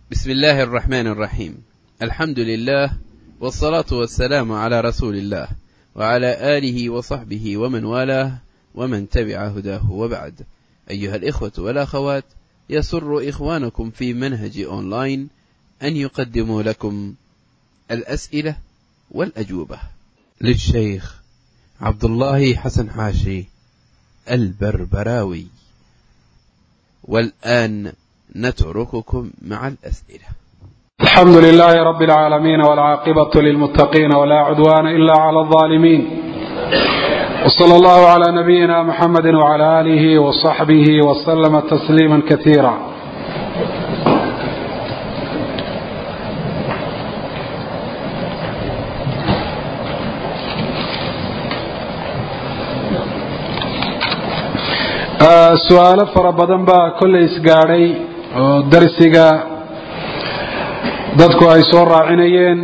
بسم الله الرحمن الرحيم الحمد لله والصلاة والسلام على رسول الله وعلى آله وصحبه ومن والاه ومن تبع هداه وبعد أيها الإخوة والأخوات يسر إخوانكم في منهج أونلاين أن يقدموا لكم الأسئلة والأجوبة للشيخ عبد الله حسن حاشي البربراوي والآن نترككم مع الأسئلة الحمد لله رب العالمين والعاقبة للمتقين ولا عدوان إلا على الظالمين وصلى الله على نبينا محمد وعلى آله وصحبه وسلم تسليما كثيرا su-aalo fara badan baa kollay isgaadhay oo darsiga dadku ay soo raacinayeen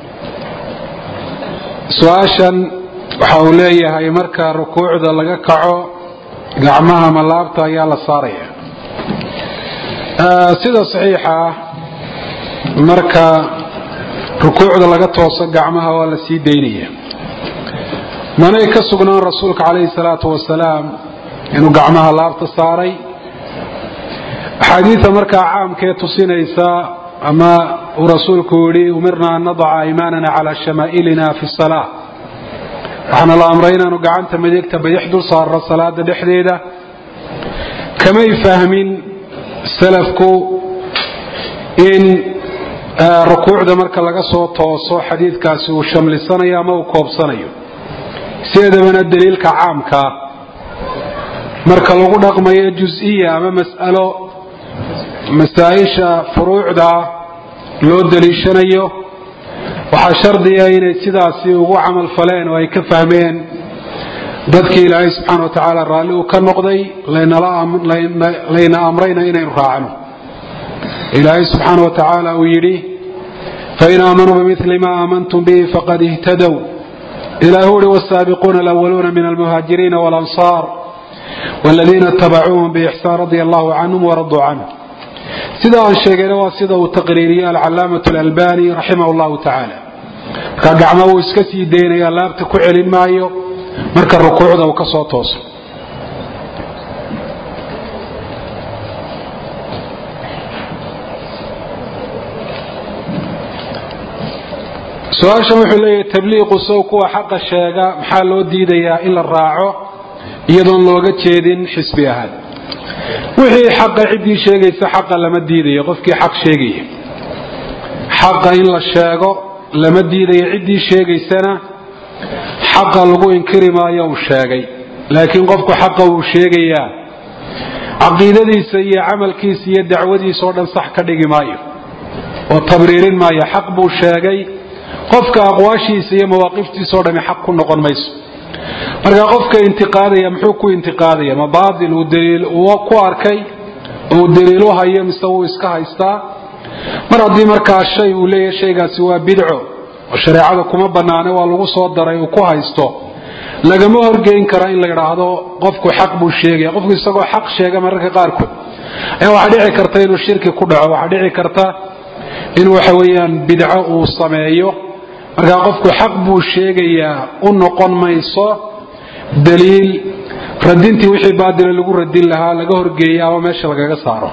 su-aashan waxa uu leeyahay marka rukuucda laga kaco gacmaha ma laabta ayaa la saaraya sida saxiixa ah marka rukuucda laga tooso gacmaha waa la sii daynaya manay ka sugnaan rasuulka calayhi salaatu wasalaam inuu gacmaha laabta saaray axaadiida markaa caamkee tusinaysa ama uu rasuulku yidhi umirna an nadaca aymaanana calaa shamaa'ilina fi salaa waxaana la amray inaanu gacanta midigta bidix dul saarno salaada dhexdeeda kamay fahmin salafku in rukuucda marka laga soo tooso xadiidkaasi uu shamlisanayo ama uu koobsanayo sideedabana daliilka caamkaa marka lagu dhaqmayo jus-iya ama mas'alo masaa-isha furuucda loo daliishanayo waxaa shardiya inay sidaasi ugu camal faleen oo ay ka fahmeen dadkii ilaahay subxaana wa tacaala raalli uu ka noqday layna amrayna inaynu raacno ilaahay subxaana wa tacaala uu yidhi fain aamanuu bimili ma aamantum bihi faqad ihtadow ilah uhi wsaabiquuna alwaluuna min almuhaajiriina walansaar wladiina itabacuuhum biixsaan radia allahu canhum waraduu canhu sida aan sheegayna waa sida uu taqriiriye alcalaamatu alalbani raximah llahu tacaala marka gacma wuu iska sii daynaya laabta ku celin maayo marka rukuucda uu ka soo tooso su-aashan wuxuu leeyahay tabliiqu sow kuwa xaqa sheega maxaa loo diidayaa in la raaco iyadoon looga jeedin xisbi ahaan wixii xaqa ciddii sheegaysa xaqa lama diidayo qofkii xaq sheegaya xaqa in la sheego lama diidayo ciddii sheegaysana xaqa lagu inkiri maayo uu sheegay laakiin qofku xaqa uu sheegayaa caqiidadiisa iyo camalkiisa iyo dacwadiisa oo dhan sax ka dhigi maayo oo tabriirin maayo xaq buu sheegay qofka aqwaashiisa iyo mawaaqiftiisa o dhami xaq ku noqon mayso marka qofka intiqaadaya muxuu ku intiqaadaya ma baatil uu daliil uu ku arkay oo uu daliil u hayo mise wuu iska haystaa mar haddii markaa shay uu leeyahay shaygaasi waa bidco oo shareecada kuma bannaane waa lagu soo daray uu ku haysto lagama horgeyn kara in la idhaahdo qofku xaq buu sheegaya qofku isagoo xaq sheega mararka qaarkood ayaa waxaa dhici karta inuu shirki ku dhaco waxaa dhici karta in waxa weeyaan bidco uu sameeyo markaa qofku xaq buu sheegayaa u noqon mayso daliil radintii wixii baadila lagu radin lahaa laga horgeeya ama meesha lagaga saaro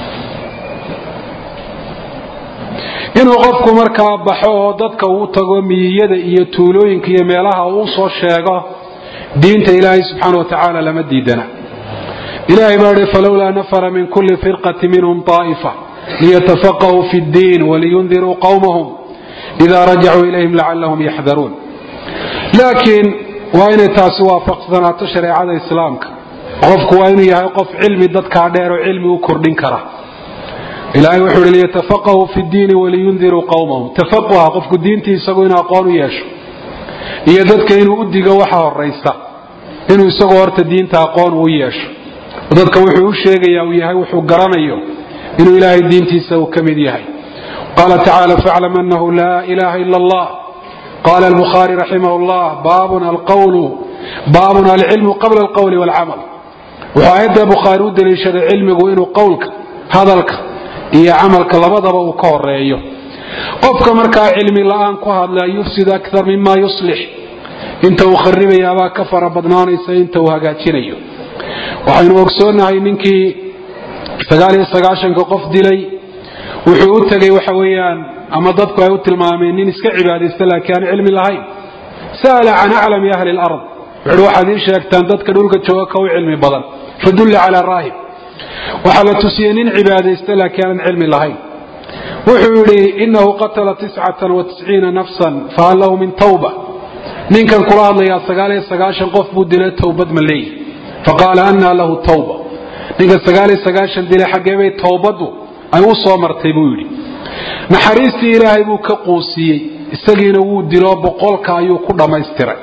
inuu qofku markaa baxo oo dadka uu tago miyiyada iyo tuulooyinka iyo meelaha uu soo sheego diinta ilaahay subxaana wa tacaala lama diidana ilahay baa hi falowlaa nafara min kulli firqati minhum طaa'ifa liyatafaqahuu fi اddiin waliyundiruu qowmahum ida rajacuu ilayhim lacalahum yaxdaruun laakiin waa inay taasi waafaqsanaato shareecada islaamka qofku waa inuu yahay qof cilmi dadkaa dheer oo cilmi u kordhin kara ilahay wuxuu hi liyatafaqahuu fi ddiini waliyundiruu qowmahum tafaquha qofku diintii isagu inuu aqoon u yeesho iyo dadka inuu u digo waxa horaysa inuu isagoo horta diinta aqoon uu yeesho dadka wuxuu u sheegaya uu yahay wuxuu garanayo inuu ilaahay diintiisa uu ka mid yahay qala tacala faclam anahu laa ilaha ila allah qala albukhaari raximah llah baabun alqawlu baabun alcilmu qabla alqowli walcamal wuxuu aayadda bukhaari u daliishaday cilmigu inuu qowlka hadalka iyo camalka labadaba uu ka horeeyo qofka markaa cilmi la-aan ku hadla yufsid akar mima yuslix inta uu kharibayaabaa ka fara badnaanaysa inta uu hagaajinayo waxaynu ogsoonahay ninkii sagaaliyo sagaashanka qof dilay wuxuu u tegay waxa weeyaan ama dadku ay u tilmaameen nin iska cibaadaysta laakiin aan cilmi lahayn sa'ala can aclami ahli lard wuxuuhi waxaad ii sheegtaan dadka dhulka jooga ka u cilmi badan fadulla calaa raahib waxaa la tusiyey nin cibaadaysta laakiin aanan cilmi lahayn wuxuu yidhi inahu qatala tiscatan wa tisciina nafsan fahal lahu min tawba ninkan kula hadlayaa sagaaliyo sagaashan qof buu dilay towbad ma leeyi faqaala anaa lahu tawba ninka sagaaliyo sagaashan dilay xaggeebay towbaddu ay u soo martay buu yidhi naxariistii ilaahay buu ka quusiyey isagiina wuu dilo boqolka ayuu ku dhammaystiray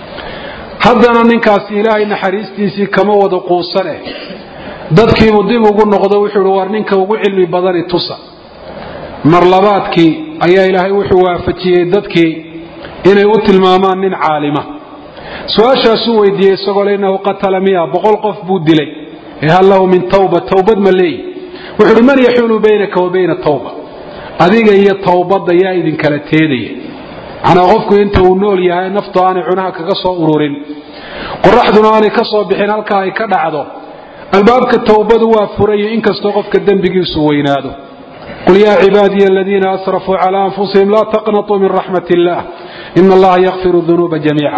haddana ninkaasi ilaahay naxariistiisii kama wada quusane dadkiibuu dib ugu noqdo wuxuu ihi war ninka ugu cilmi badani tusa marlabaadkii ayaa ilaahay wuxuu waafajiyey dadkii inay u tilmaamaan nin caalima su-aashaasuu weydiiyey isagoo le innahu qatala miya boqol qof buu dilay ee hal lahu min tawba towbad ma leeyi wuxuu uhi man yaxuulu baynaka wa bayna tawba adiga iyo towbadda yaa idinkala teedaya macnaa qofku inta uu nool yahay naftu aanay cunaha kaga soo ururin qoraxduna aanay ka soo bixin halkaa ay ka dhacdo albaabka towbadu waa furayo inkastoo qofka dembigiisu weynaado qul yaa cibaadiya aladiina asrafuu calaa anfusihim laa taqnatuu min raxmat illah ina allaha yakfiru dunuuba jamiica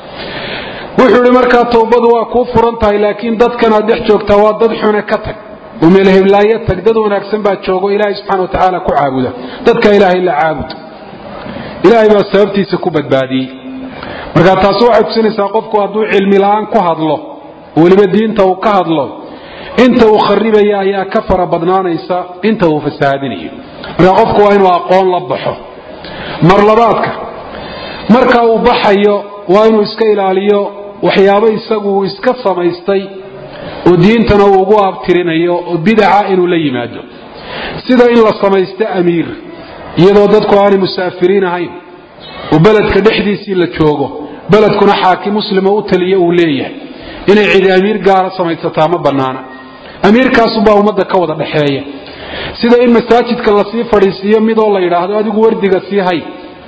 wuxuu ihi markaa towbadu waa kuu furan tahay laakiin dadkan aad dhex joogtaa waa dad xune ka tag umelheblaayo tag dad wanaagsan baa joogo ilaahay subxana wa tacaala ku caabuda dadka ilaahay la caabud ilaahay baa sababtiisa ku badbaadiyey marka taasi waxay tusinaysaa qofku hadduu cilmi la-aan ku hadlo weliba diinta uu ka hadlo inta uu kharibaya ayaa ka fara badnaanaysa inta uu fasahaadinayo marka qofku waa inuu aqoon la baxo mar labaadka marka uu baxayo waa inuu iska ilaaliyo waxyaabo isagu uu iska samaystay oo diintana uu ugu abtirinayo oo bidaca inuu la yimaado sida in la samaysto amiir iyadoo dadku aanay musaafiriin ahayn oo beledka dhexdiisii la joogo beledkuna xaakim muslima u taliyo uu leeyahay inay cidi amiir gaara samaysataa ma bannaana amiirkaasubaa ummadda ka wada dhexeeya sida in masaajidka lasii fadhiisiiyo midoo la yidhaahdo adigu wardiga sii hay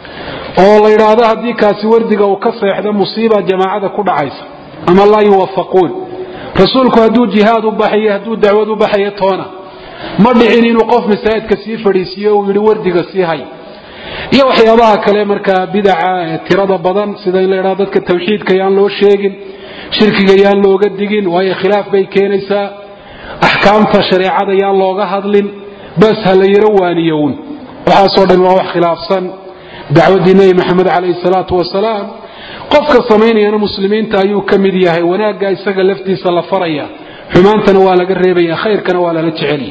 oo la yidhaahdo haddii kaasi wardiga uu ka seexdo musiiba jamaacada ku dhacaysa ama laa yuwafaquun rasuulku hadduu jihaad u baxayo hadduu dacwad u baxayo toona ma dhicin inuu qof masaajidka sii fadhiisiiyo uu yidhi wardiga sii hay iyo waxyaabaha kale markaa bidaca ee tirada badan sida in la yidhahdo dadka tawxiidka yaan loo sheegin shirkiga yaan looga digin waayo khilaaf bay keenaysaa axkaamta shareecada yaan looga hadlin bas ha la yaro waaniyown waxaasoo dhan waa wax khilaafsan dacwaddii nebi maxamed calayhi salaatu wasalaam qofka samaynayana muslimiinta ayuu ka mid yahay wanaagga isaga laftiisa la faraya xumaantana waa laga reebaya khayrkana waa lala jecelya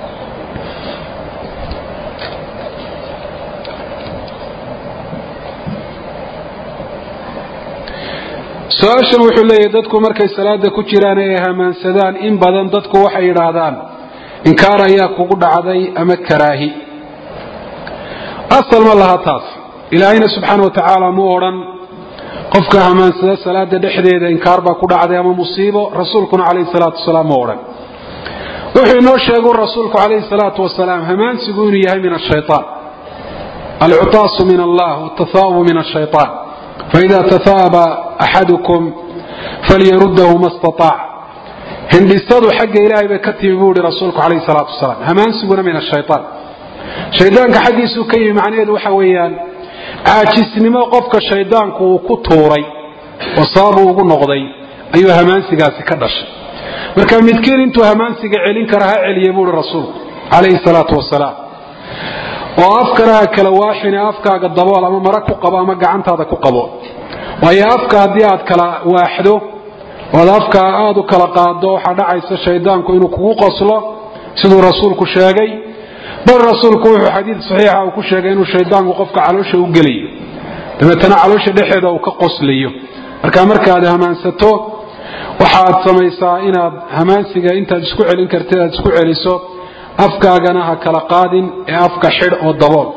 su-aashan wuxuu leeyahay dadku markay salaada ku jiraan ee ay hamaansadaan in badan dadku waxay yidhaahdaan inkaar ayaa kugu dhacday ama karaahi asal ma laha taas ilaahayna subxaana wa tacaala mu odhan qofka hamaansada salaada dhexdeeda inkaar baa ku dhacday ama musiibo rasuulkuna calayhi salaatu wasalaam mu odhan wuxuu inoo sheegu rasuulku calayhi salaatu wasalaam hamaansigu inuu yahay min ashayaan alcutaasu min allah watathaabu min ashayaan faida tahaaba axadukum falyarudahu ma staaac hindhisadu xagga ilaahay bay ka timi buu ihi rasuulku calayhi salaatu wasalaam hamaansiguna min ashayaan shaydaanka xaggiisuu ka yimi macnaheedu waxa weeyaan caajisnimo qofka shaydaanku uu ku tuuray oo sababuu ugu noqday ayuu hamaansigaasi ka dhashay marka midkiin intuu hamaansiga celin kara ha celiya buuhi rasuulku calayhi salaatu wasalaam oo afkana ha kala waaxine afkaaga dabool ama mara ku qabo ama gacantaada ku qabo waayo afka haddii aad kala waaxdo oad afka aada u kala qaado waxaa dhacaysa shaydaanku inuu kugu qoslo siduu rasuulku sheegay bal rasuulku wuxuu xadiid saxiixa uu ku sheegay inuu shaydaanku qofka caloosha u gelayo dabeetana caloosha dhexeeda uu ka qoslayo marka markaad hamaansato waxaad samaysaa inaad hamaansiga intaad isku celin kartid aad isku celiso afkaagana ha kala qaadin ee afka xidh oo dabool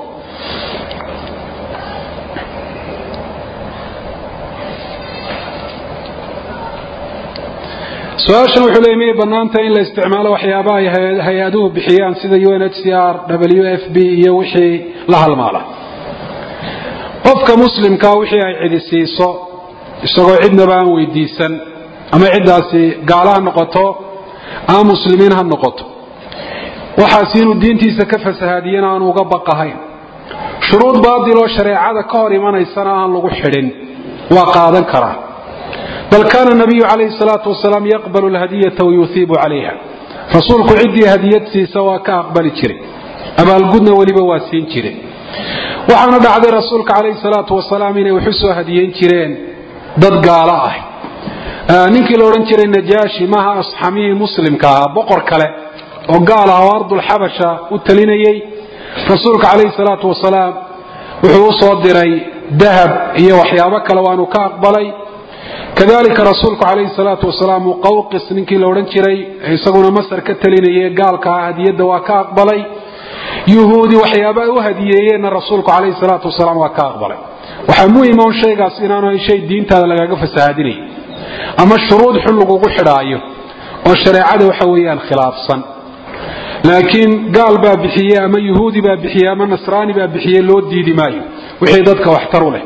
su-aashan wuxuu leeyay miyay bannaantahay in la isticmaalo waxyaabaha ay hay-aduhu bixiyaan sida u n h c r w f b iyo wixii la halmaala qofka muslimkaa wixii ay cidi siiso isagoo cidnaba aan weydiisan ama ciddaasi gaalo ha noqoto ama muslimiin ha noqoto waxaas inuu diintiisa ka fasahaadiyana aanu uga baqahayn shuruud baadiloo shareecada ka hor imanaysana aan lagu xidhin waa qaadan karaa bal kaana nabiyu calayhi salaatu wasalaam yaqbalu lhadiyata wayuhiibu calayha rasuulku ciddii hadiyad siisa waa ka aqbali jiray abaalgudna weliba waa siin jiray waxaana dhacday rasuulka calayhi salaatu wasalaam inay waxu soo hadiyeyn jireen dad gaalo ah ninkii la odhan jiray najaashi maaha asxamihii muslimka ahaa boqor kale oo gaal ah oo ardulxabasha u talinayey rasuulka calayhi salaatu wasalaam wuxuu u soo diray dahab iyo waxyaabo kale waanu ka aqbalay kadalika rasuulku calayhi salaatu wasalaam muqawqis ninkii la odhan jiray isaguna masar ka talinayay gaalka ah hadiyadda waa ka aqbalay yuhuudi waxyaaba u hadiyeeyeenna rasuulku calayhi salaatu wasalaam waa ka aqbalay waxaa muhima un shaygaas inaanu shay diintaada lagaga fasahaadinay ama shuruud xun lagugu xidhaayo oo shareecada waxa weeyaan khilaafsan laakiin gaal baa bixiye ama yuhuudi baa bixiye ama nasraani baa bixiye loo diidi maayo wixii dadka waxtar u leh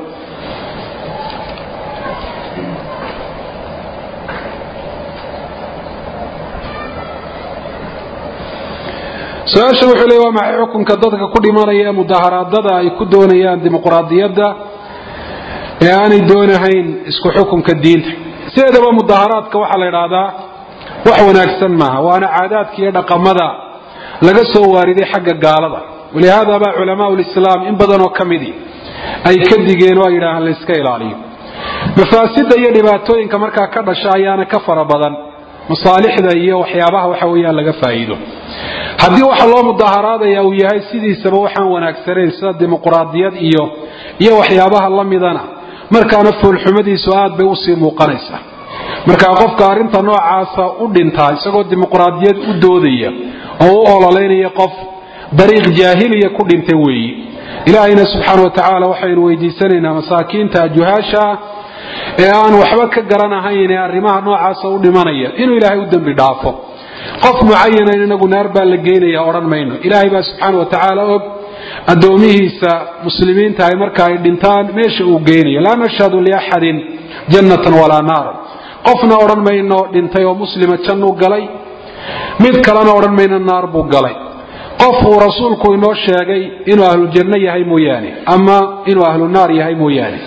su-aasha wuxuu leey waa maxay xukunka dadka ku dhimanaya ee mudaharaadada ay ku doonayaan dimuqraadiyadda ee aanay doonahayn isku xukunka diinta sideedaba mudaharaadka waxaa la idhaahdaa wax wanaagsan maaha waana caadaadka iyo dhaqamada laga soo waariday xagga gaalada walihaada baa culamaa lislaam in badanoo ka midii ay ka digeen oo ay yidhaahaan layska ilaaliyo mafaasida iyo dhibaatooyinka markaa ka dhasha ayaana ka fara badan masaalixda iyo waxyaabaha waxa weeyaan laga faa'iido haddii waxa loo mudaharaadaya uu yahay sidiisaba waxaan wanaagsanayn sida dimuqraadiyad iyo iyo waxyaabaha la midana markaana foolxumadiisu aad bay usii muuqanaysaa markaa qofka arrinta noocaasa u dhintaa isagoo dimuqraadiyad u doodaya oo u ololeynaya qof dariiq jaahiliya ku dhintay weeyi ilaahayna subxaana wa tacaala waxaynu weydiisanaynaa masaakiinta juhaasha ee aan waxba ka garanahayn ee arrimaha noocaasa u dhimanaya inuu ilaahay u dembi dhaafo qof mucayanan inagu naar baa la geynaya odhan mayno ilaahay baa subxaana wa tacaala og addoomihiisa muslimiinta ay marka ay dhintaan meesha uu geynayo laa nashhadu liaxadin jannatan walaa naaran qofna odhan mayno dhintay oo muslima jannuu galay mid kalena odhan mayno naar buu galay qof uu rasuulku inoo sheegay inuu ahlujanno yahay mooyaane ama inuu ahlu naar yahay mooyaane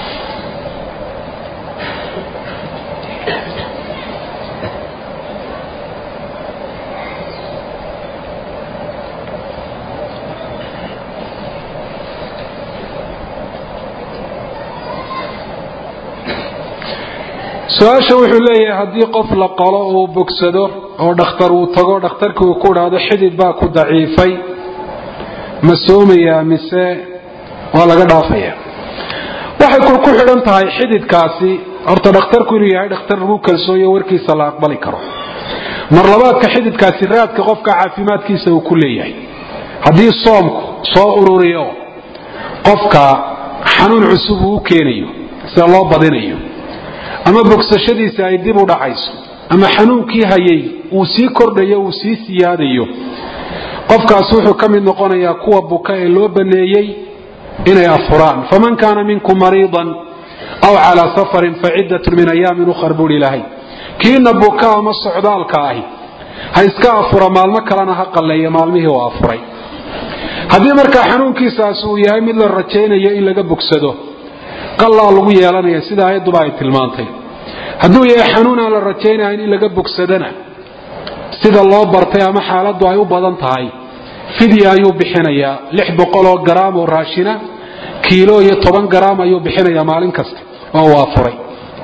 su-aasha wuxuu leeyahay haddii qof la qalo uu bogsado oo dhakhtar uu tago dhakhtarkii uu ku idhaahdo xidid baa ku daciifay ma soomayaa mise waa laga dhaafaya waxay ku xidhan tahay xididkaasi horta dhakhtarku inuu yahay dhakhtar lagu kalsooyo warkiisa la aqbali karo mar labaadka xididkaasi raadka qofka caafimaadkiisa uu ku leeyahay haddii soomku soo ururiyo qofka xanuun cusub uu u keenayo sida loo badinayo ama bogsashadiisa ay dib u dhacayso ama xanuunkii hayay uu sii kordhayo uu sii siyaadayo qofkaas wuxuu ka mid noqonayaa kuwa buka ee loo baneeyey inay afuraan faman kaana minkum mariidan aw calaa safarin faciddatun min ayaamin ukhar buuhi ilaahay kiina buka ama socdaalka ahi ha iska afura maalmo kalena ha qalleeya maalmihii uu afuray haddii markaa xanuunkiisaas uu yahay mid la rajaynayo in laga bogsado qallaa lagu yeelanaya sida ayadduba ay tilmaantay hadduu yahay xanuun aan la rajaynahayn in laga bogsadana sida loo bartay ama xaaladdu ay u badan tahay fidya ayuu bixinayaa lix boqol oo garaam oo raashina kiilo iyo toban garaam ayuu bixinayaa maalin kasta oo uu afuray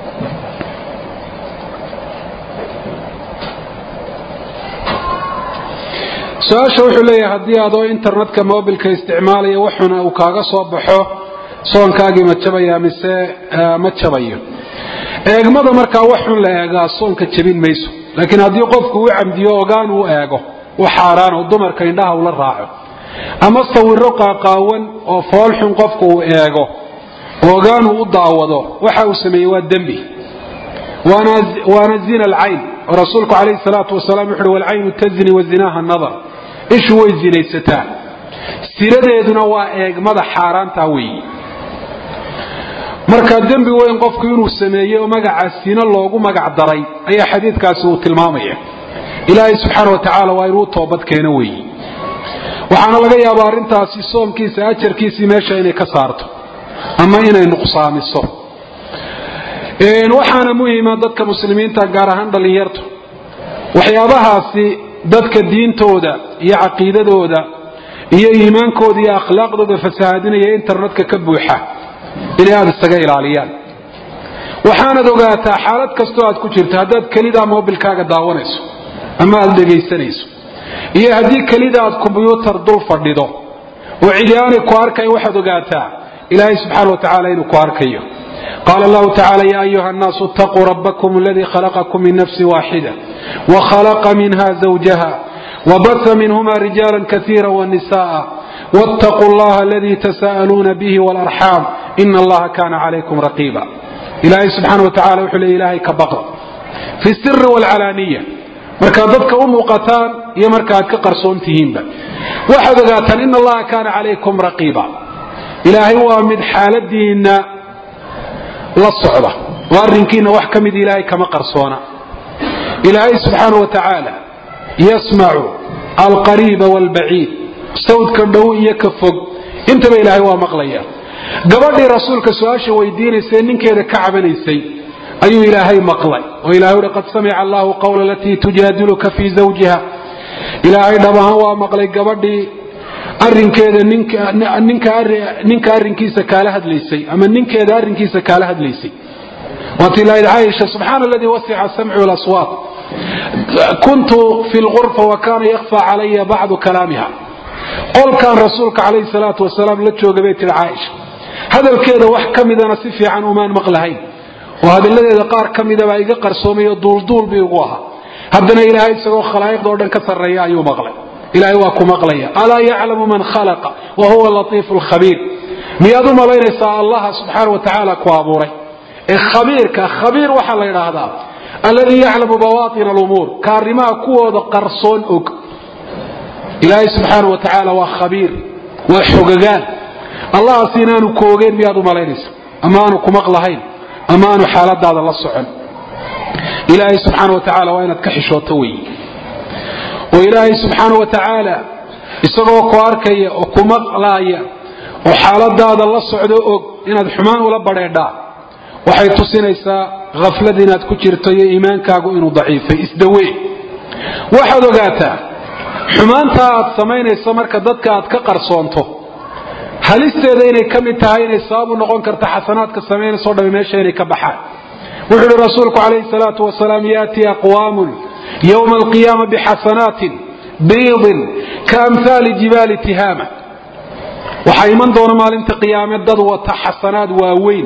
su-aasha wuxuu leeyahay haddii adoo internetka mobilka isticmaalaya waxuna uu kaaga soo baxo soonkaagii ma jabaya mise ma jabayo eegmada markaa wax xun la eegaa soonka jabin mayso laakiin haddii qofku u camdiyo ogaan uu eego u xaaraan oo dumarka indhaha ula raaco ama sawiro qaaqaawan oo foolxun qofku uu eego ogaan uu u daawado waxa uu sameeyey waa dembi waana zina alcayn oo rasuulku calayhi salaatu wasalaam wuxu uhi walcaynu tazni wa zinaaha nadar ishu way zinaysataa siradeeduna waa eegmada xaaraanta weeye marka dembi weyn qofku inuu sameeyey oo magaca sino loogu magac daray ayaa xadiidkaasi uu tilmaamaya ilaahay subxaana wa tacaala waa inuu toobad keeno weeye waxaana laga yaabaa arrintaasi soomkiisa ajarkiisii meesha inay ka saarto ama inay nuqsaamiso waxaana muhima dadka muslimiinta gaar ahaan dhallinyartu waxyaabahaasi dadka diintooda iyo caqiidadooda iyo iimaankooda iyo akhlaaqdooda fasahaadinaya internetka ka buuxa inay aada isaga ilaaliyaan waxaanad ogaataa xaalad kastoo aad ku jirto haddaad kelidaa mobilkaaga daawanayso ama aada dhegaysanayso iyo haddii kelida aad kombyuutar dul fadhido oo cidi aanay ku arkayn waxaad ogaataa ilaahay subxaana wa tacaala inuu ku arkayo qaala allahu tacala ya ayuha annaasu itaquu rabbakum aladii khalaqakum min nafsi waaxida wakhalaqa minha zawjaha wabasa minhuma rijaala kaiira wanisa'a wاtaquu allaha aladii tasa'aluuna bihi wاlarxaam ina allaha kana calaykum raqiiba ilaahay subxaana wa tacala wuxuu leey ilahay ka baqa fi siri wاlcalaaniya markaad dadka u muuqataan iyo marka aad ka qarsoon tihiinba waxaad ogaataan ina allaha kaana calaykum raqiiba ilaahay waa mid xaaladiinna la socda oo arrinkiina wax ka mid ilaahay kama qarsoona ilaahay subxaana wa tacaala yasmacu alqariiba waalbaciid sawdka dhow iyo ka fog intaba ilaahay waa maqlaya gabadhii rasuulka su-aasha weydiinaysay ninkeeda ka cabanaysay ayuu ilaahay maqlay oo ilahay uhi qad samica allahu qawla alatii tujaadiluka fii zawjiha ilaahay dhab ahaan waa maqlay gabadhii arinkeeda ninka arrinkiisa kaala hadlaysay ama ninkeeda arrinkiisa kaala hadlaysay waatii lahayd caaisha subxaana aladii wasica samcu laswaat kuntu fi lgurfa wa kaana yakfa calaya bacdu kalaamiha qolkan rasuulka calayhi salaatu wasalaam la jooga bay tihi caaisha hadalkeeda wax ka midana si fiican umaan maqlahayn oo hadalladeeda qaar ka midabaa iga qarsoomay oo duulduul bi igu ahaa haddana ilaahay isagoo khalaa'iqda o dhan ka sarreeya ayuu maqlay ilaahay waa ku maqlaya alaa yaclamu man khalaqa wa huwa latiifu lkhabiir miyaad u malaynaysaa allaha subxaana wa tacaala ku abuuray ee khabiirka khabiir waxaa la yidhaahdaa alladii yaclamu bawaatina alumuur ka arrimaha kuwooda qarsoon og ilaahay subxaana wa tacaala waa khabiir waa xogagaan allahaas inaanu koogeen miyaad u malaynaysa ama aanu ku maqlahayn ama aanu xaaladaada la socon ilaahay subxaana wa tacaala waa inaad ka xishooto wey oo ilaahay subxaana wa tacaala isagoo ku arkaya oo ku maqlaaya oo xaaladaada la socdo og inaad xumaan ula badheedhaa waxay tusinaysaa khaflad inaad ku jirto iyo iimaankaagu inuu daciifay isdawe waxaad ogaataa xumaantaa aad samaynayso marka dadka aad ka qarsoonto halisteeda inay ka mid tahay inay sababu noqon karta xasanaadka samaynayso dhami meesha inay ka baxaan wuxuu uhi rasuulku calayhi salaatu wasalaam yaati aqwaamun yowma alqiyaama bixasanaatin biidin kaamhaali jibaali tihaama waxaa iman doona maalinta qiyaame dad wata xasanaad waaweyn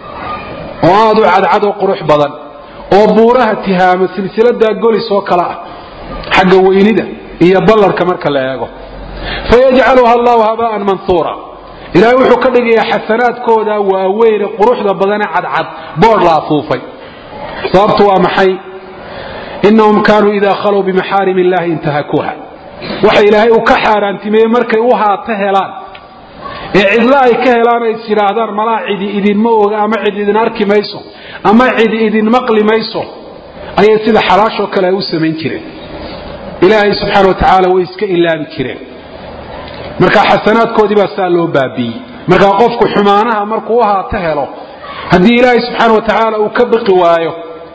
oo aada u cadcad oo qurux badan oo buuraha tihaama silsiladaa golis oo kale ah xagga weynida iyo ballarka marka la eego fayajcaluha allahu habaan manhuura ilaahay wuxuu ka dhigayaa xasanaadkooda waaweyne quruxda badane cadcad boodh la afuufay sababtu waa maxay inahum kaanuu idaa khalow bimaxaarim illahi intahakuuha waxa ilaahay uu ka xaaraantimeeyey markay u haato helaan ee cidlo ay ka helaan ay isidhaahdaan malaa cidi idinma oga ama cid idin arki mayso ama cidi idin maqli mayso ayay sida xalaashoo kale ay u samayn jireen ilaahay subxaana wa tacaala way iska ilaabi jireen marka xasanaadkoodii baa saa loo baabiiyey markaa qofku xumaanaha markuu u haato helo haddii ilaahay subxaana wa tacaala uu ka biqi waayo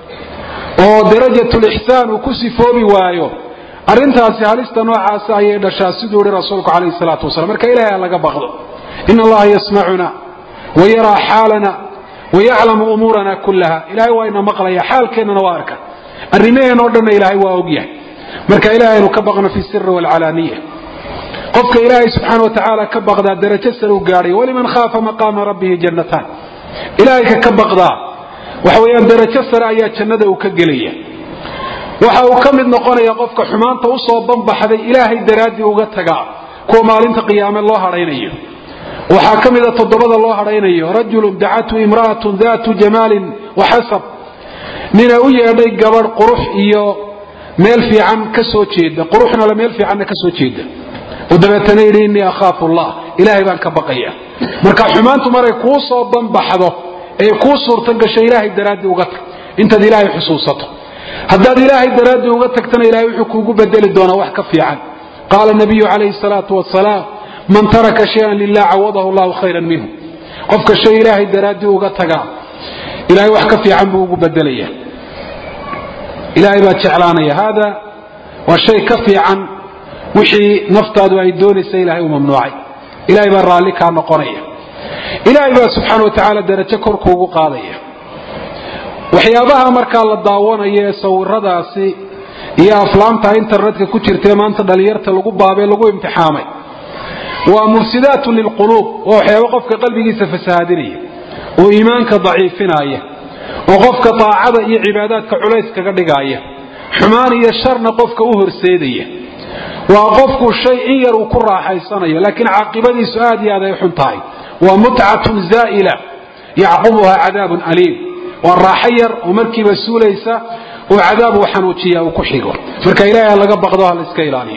oo darajatulixsaan uu ku sifoobi waayo arrintaasi halista noocaasa ayay dhashaa siduu ihi rasuulku calayhi salaatu wasalam marka ilahay ha laga baqdo in allaha yasmacuna wa yaraa xaalana wa yaclamu umuurana kullaha ilahay waa ina maqlaya xaalkeennana waa arka arrimaheen oo dhanna ilaahay waa ogyahay marka ilahay aynu ka baqno fi siri waalcalaaniya qofka ilaahay subxaana wa tacaala ka baqdaa darajo sare u gaadhay waliman khaafa maqaama rabbihi jannataan ilaahay ka ka baqdaa waxa weeyaan darajo sare ayaa jannada uu ka gelaya waxa uu ka mid noqonaya qofka xumaanta usoo banbaxday ilaahay daraaddii uga tagaa kuwa maalinta qiyaame loo hadhaynayo waxaa ka mida toddobada loo hadhaynayo rajulun dacathu imra'atun daatu jamaalin wa xasab nina u yeedhay gabadh qurux iyo meel fiican ka soo jeeda quruxna le meel fiicanna ka soo jeeda oo dabeetana yidhi innii akhaafu allah ilaahay baan ka baqaya marka xumaantu maray kuu soo banbaxdo ee kuu suurto gasho ilaahay daraaddii uga tag intaad ilaahay xusuusato haddaad ilaahay daraaddii uga tagtana ilahay wuxuu kuugu bedeli doonaa wax ka fiican qaala nabiyu calayhi salaatu wasalaam man taraka shayan lilah cawadahu allahu khayran minhu qofka shay ilaahay daraaddii uga tagaa ilahay wax ka fiican buu ugu bedelaya ilaahay baa jeclaanaya hada waa shay ka fiican wixii naftaadu ay doonaysa ilahay uu mamnuucay ilahay baa raalli kaa noqonaya ilaahay baa subxaana wa tacaala darajo korkuugu qaadaya waxyaabaha markaa la daawanayo ee sawiradaasi iyo aflaamta internetka ku jirtae maanta dhalinyarta lagu baabee lagu imtixaamay waa mufsidaatu lilquluub waa waxyaaba qofka qalbigiisa fasahaadinaya oo iimaanka daciifinaya oo qofka daacada iyo cibaadaadka culays kaga dhigaaya xumaan iyo sharna qofka u horseedaya waa qofku shay in yar uu ku raaxaysanayo laakiin caaqibadiisu aad iyo aad ay xun tahay waa mutcatun zaa'ila yacqubuha cadaabun aliim waa raaxo yar oo markiiba suulaysa oo cadaab uu xanuujiya uu ku xigo marka ilahay ha laga baqdo ha la iska ilaaliyo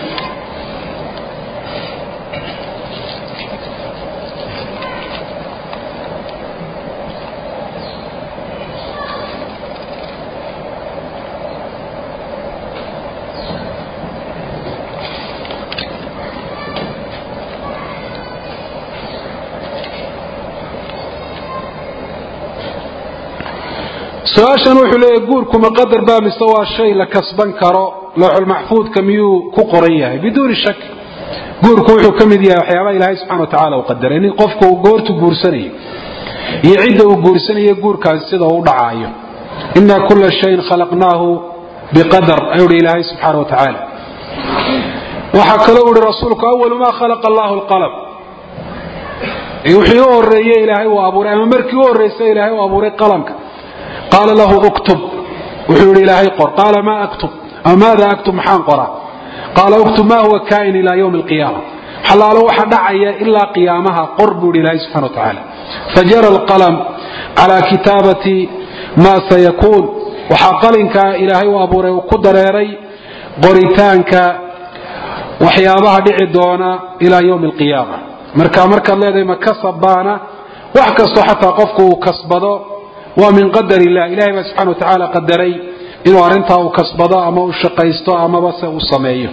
su-aashan wuxuu leeyahy guurkuma qadar baa mise waa shay la kasban karo looxulmaxfuudka miyuu ku qoran yahay biduuni shak guurku wuxuu ka mid yahay waxyaabaha ilaahay subxana wa tacala uu qadaray nin qofka uu goortu guursanayo iyo cidda uu guursanayo guurkaasi sida uu dhacaayo ina kula shayin khalaqnaahu biqadar ayuu hi ilaahay subxaana wa tacaala waxaa kaloo uhi rasuulku awalu maa khalaqa allahu lqalm wixii u horeeye ilaahay uu abuuray ama markii u horreysa ilaahay uu abuuray qalamka qaala lahu uktub wuxuu yihi ilaahay qor qaala maa aktub ama maada aktub maxaan qoraa qaala uktub ma huwa kaain ilaa ywmi alqiyaama xalaalo waxa dhacaya ilaa qiyaamaha qor buu yihi ilaahay subxana wa tacaala fajara alqalam calaa kitaabati ma sayakuun waxaa qalinkaa ilaahay u abuuray uu ku dareeray qoritaanka waxyaabaha dhici doona ilaa ywmi alqiyaama marka markaad leedahay ma kasabbaana wax kastoo xataa qofku uu kasbado waa min qadar illah ilahay baa subxana wa tacaala qadaray inuu arrintaa uu kasbado ama uu shaqaysto amaba se uu sameeyo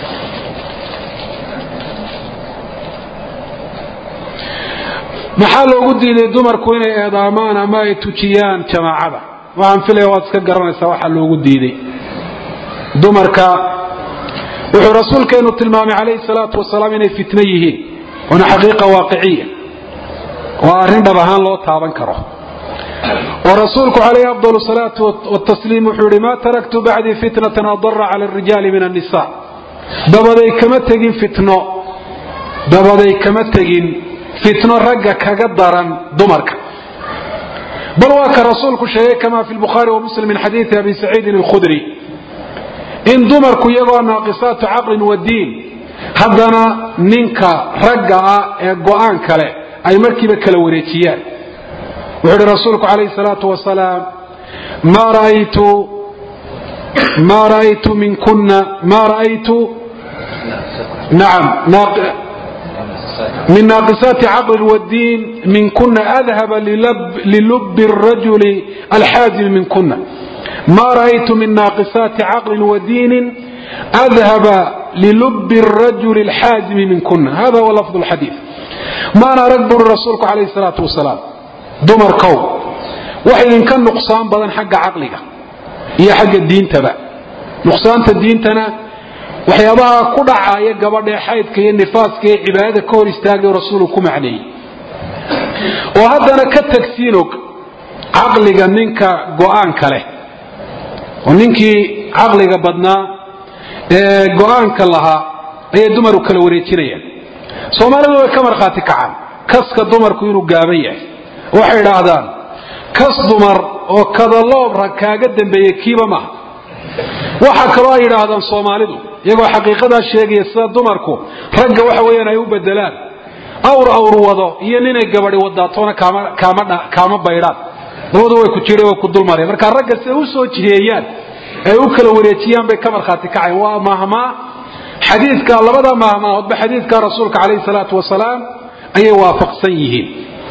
maxaa loogu diiday dumarku inay eedaamaan ama ay tujiyaan jamaacada waxaan filaya waad iska garanaysaa waxaa loogu diiday dumarka wuxuu rasuulkeenu tilmaamay calayhi salaatu wasalaam inay fitno yihiin waana xaqiiqa waaqiciya waa arrin dhab ahaan loo taaban karo oo rasuulku calayhi afdal salaatu watasliim wuxuu yihi maa taraktu bacdii fitnatan adara cala arijaali min annisa dabaday kama tegin fitno dabaday kama tegin fitno ragga kaga daran dumarka bal waa ka rasuulku sheegay kama fi lbukhaari wa muslim min xadiidi abi saciidin alkhudri in dumarku iyagoo naaqisaatu caqlin wa diin haddana ninka ragga ah ee go-aan kale ay markiiba kala wareejiyaan wuxuu ihi rasuulku calayhi salaatu wasalaam ma ra'aytu ma ra'aytu minkuna ma ra'aytu nacam min naaqisaati caqlin wadiin minkuna adhaba lilubi الrajuli alxaazimi minkuna ma ra'aytu min naaqisaati caqlin wadiinin adhaba lilubi الrajuli alxaazimi minkuna hada huwa lafظ اlxadiid maana arag buri rasuulku calayhi salaatu wasalaam dumarkow wax idinka nuqsaan badan xagga caqliga iyo xagga diintaba nuqsaanta diintana waxyaabaha ku dhacaya gabadhee xaydka iyo nifaaska iyo cibaadada ka hor istaagayo rasuulku ku macneeyey oo haddana ka tagsiinog caqliga ninka go-aanka leh oo ninkii caqliga badnaa ee go-aanka lahaa ayay dumaru kala wareejinayaan soomaalidu way ka markhaati kacaan kaska dumarku inuu gaaban yahay waxay idhaahdaan kas dumar oo kadaloob rag kaaga dambeeyey kiiba maaha waxa kaloo ay yidhaahdaan soomaalidu iyagoo xaqiiqadaa sheegaya sida dumarku ragga waxa weeyaan ay u bedelaan awr awr wado iyo ninay gabadi wadaatoona kaama baydhaan labadu way ku jire way ku dulmareen markaa ragga siday u soo jiheeyaan ay u kala wareejiyaan bay ka markhaati kacayn waa mahmaa xadiidka labada mahmaahoodba xadiidka rasuulka calayhi salaatu wasalaam ayay waafaqsan yihiin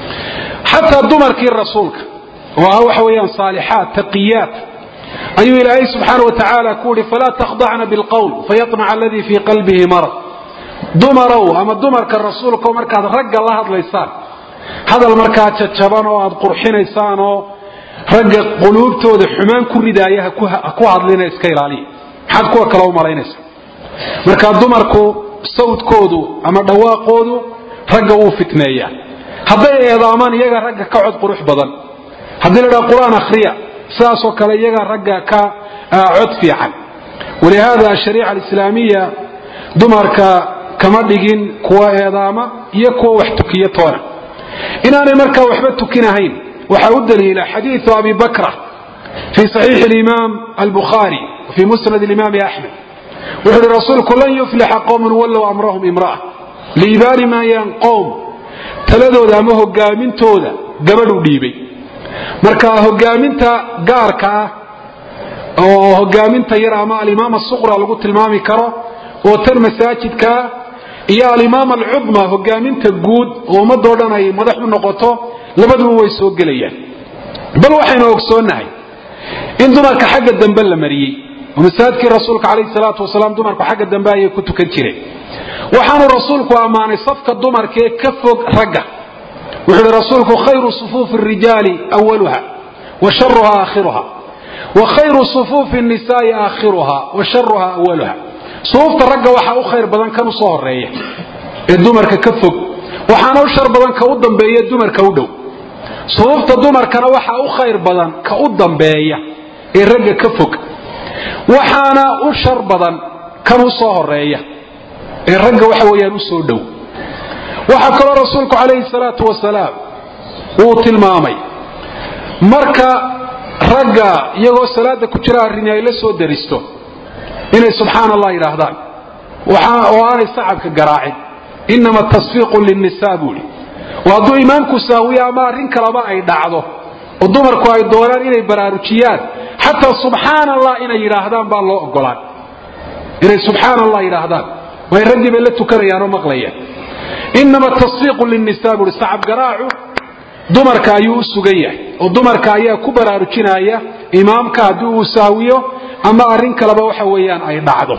xataa dumarkii rasuulka oo ah waxa weeyaan saalixaat taqiyaat ayuu ilaahay subxaana wa tacaala ku uhi falaa takhdacna bilqowl fayamaca aladii fii qalbihi marad dumarow ama dumarka rasuulka markaad ragga la hadlaysaan hadal markaa jajaban oo aad qurxinaysaan oo ragga quluubtooda xumaan ku ridaaya ha ku hadlina iska ilaaliya maxaad kuwa kale u malaynaysaa marka dumarku sawdkoodu ama dhawaaqoodu ragga wuu fitneeyaa hadday eedaamaan iyaga ragga ka cod qurux badan haddii la dhaha qur-aan akhriya sidaasoo kale iyaga ragga ka cod fiican walihaada ashariica alislaamiya dumarka kama dhigin kuwa eedaama iyo kuwa wax tukiya toona inaanay markaa waxba tukinahayn waxaa u daliila xadiiu abi bakra fii saxiixi alimaam albukhaari fii musnad alimaami axmed wuxuu uhi rasuulku lan yuflixa qowmun wallow amrahum imra'a liibaani maayaan qowm taladooda ama hogaamintooda gabadhu dhiibay marka hogaaminta gaarka ah oo hogaaminta yar ama alimaam asuqra lagu tilmaami karo oo tan masaajidkaa iyo alimaam alcudma hogaaminta guud oo ummadoo dhan ay madax u noqoto labaduba way soo gelayaan bal waxaynu ogsoonnahay in dumarka xagga dambe la mariyey oo masaajidkii rasuulka calayhi salaatu wasalaam dumarku xagga dambe ayay ku tukan jireen waxaanu rasuulku ammaanay safka dumarkaee ka fog ragga wuxuu uhi rasuulku khayru sufuufi rijaali awaluha wa sharuha aakhiruha wa khayru sufuufi nisaai aakhiruha wa sharuha awaluha sufuufta ragga waxaa u khayr badan kan u soo horeeya ee dumarka ka fog waxaana u shar badan ka u dambeeya dumarka u dhow sufuufta dumarkana waxaa u khayr badan ka u dambeeya ee ragga ka fog waxaana u shar badan kan u soo horeeya ee ragga waxa weeyaan u soo dhow waxaa kaloo rasuulku calayhi salaatu wasalaam uu tilmaamay marka ragga iyagoo salaada ku jira arrini ay la soo daristo inay subxaan allah yidhaahdaan oo aanay sacabka garaacin inama tasfiiqu linnisaa buuhi oo hadduu imaamku saawiyo ama arrin kaleba ay dhacdo oo dumarku ay doonaan inay baraarujiyaan xataa subxaan allah inay yidhaahdaan baa loo ogolaan inay subxaan allah yidhaahdaan way raggii bay la tukanayaan oo maqlayaan inama tasfiiqu linnisaa buuhi sacab garaacu dumarka ayuu u sugan yahay oo dumarka ayaa ku baraarujinaya imaamka haddii uu sahwiyo ama arrin kaleba waxa weeyaan ay dhacdo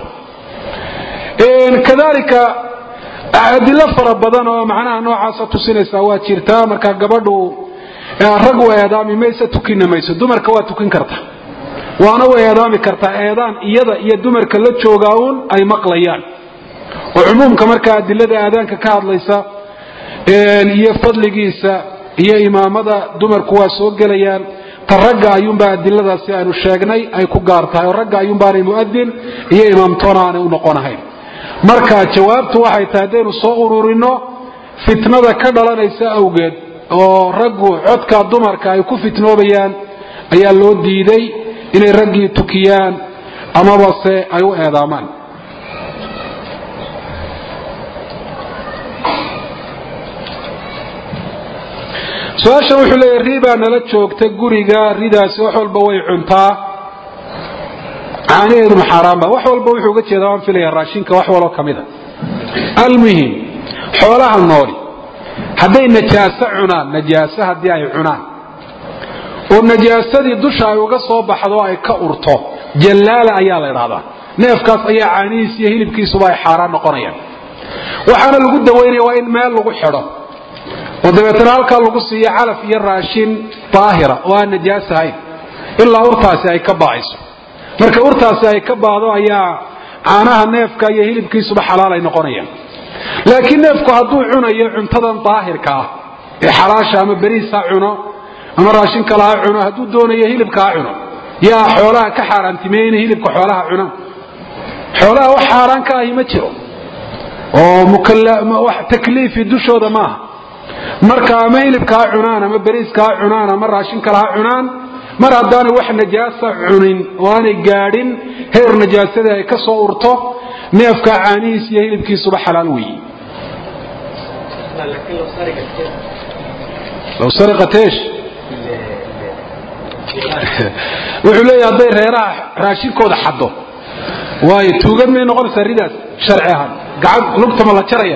kadalika adilo fara badan oo macnaha noocaasa tusinaysa waa jirtaa marka gabadhu rag u eedaami mayse tukina mayso dumarka waa tukin karta waana u eedaami kartaa eedaan iyada iyo dumarka la joogaa uun ay maqlayaan oo cumuumka markaa adilada aadaanka ka hadlaysa iyo fadligiisa iyo imaamada dumarku waa soo gelayaan ta ragga ayuunbaa adiladaasi aanu sheegnay ay ku gaar tahay oo ragga ayuunbaanay mu'adin iyo imaamtoona aanay u noqonahayn marka jawaabtu waxay tahay haddaynu soo ururinno fitnada ka dhalanaysa awgeed oo raggu codka dumarka ay ku fitnoobayaan ayaa loo diiday inay raggii tukiyaan amabase ay u eedaamaan su-aashan wuxuu leeyahy ribaa nala joogta guriga ridaasi wax walba way cuntaa caanaheedu maxaaraanba wax walba wuxuu uga jeedaa waan filaya raashinka wax waloo ka mida almuhim xoolaha nooli hadday najaaso cunaan najaaso haddii ay cunaan oo najaasadii dusha ay uga soo baxdo ay ka urto jallaala ayaa la idhahdaa neefkaas ayaa caanihiis iyo hilibkiisuba ay xaaraan noqonayaan waxaana lagu dawaynaya waa in meel lagu xidho oo dabeetana halkaa lagu siiyo calaf iyo raashin daahira oo aan najaas ahayn ilaa urtaasi ay ka baa'ayso marka urtaasi ay ka baado ayaa caanaha neefka iyo hilibkiisuba xalaal ay noqonayaan laakiin neefku hadduu cunayo cuntadan daahirka ah ee xalaasha ama beriis ha cuno ama raashin kale ha cuno hadduu doonayo hilibka ha cuno yaa xoolaha ka xaaraantimeeye inay hilibka xoolaha cunaan xoolaha wax xaaraan ka ahi ma jiro oo takliifi dushooda maaha marka ama hilibka ha cunaan ama beriiska ha cunaan ama raashin kale ha cunaan mar haddaanay wax najaasa cunin oo aanay gaadhin heer najaasadii ay ka soo urto neefka caanihiis iyo hilibkiisuba xalaal weeye low sariqat eesh wuxuu leeyahy hadday reeraha raashinkooda xaddo waayo tuugad may noqonaysaa ridaas sharci ahaan gacan lugtama la jaraya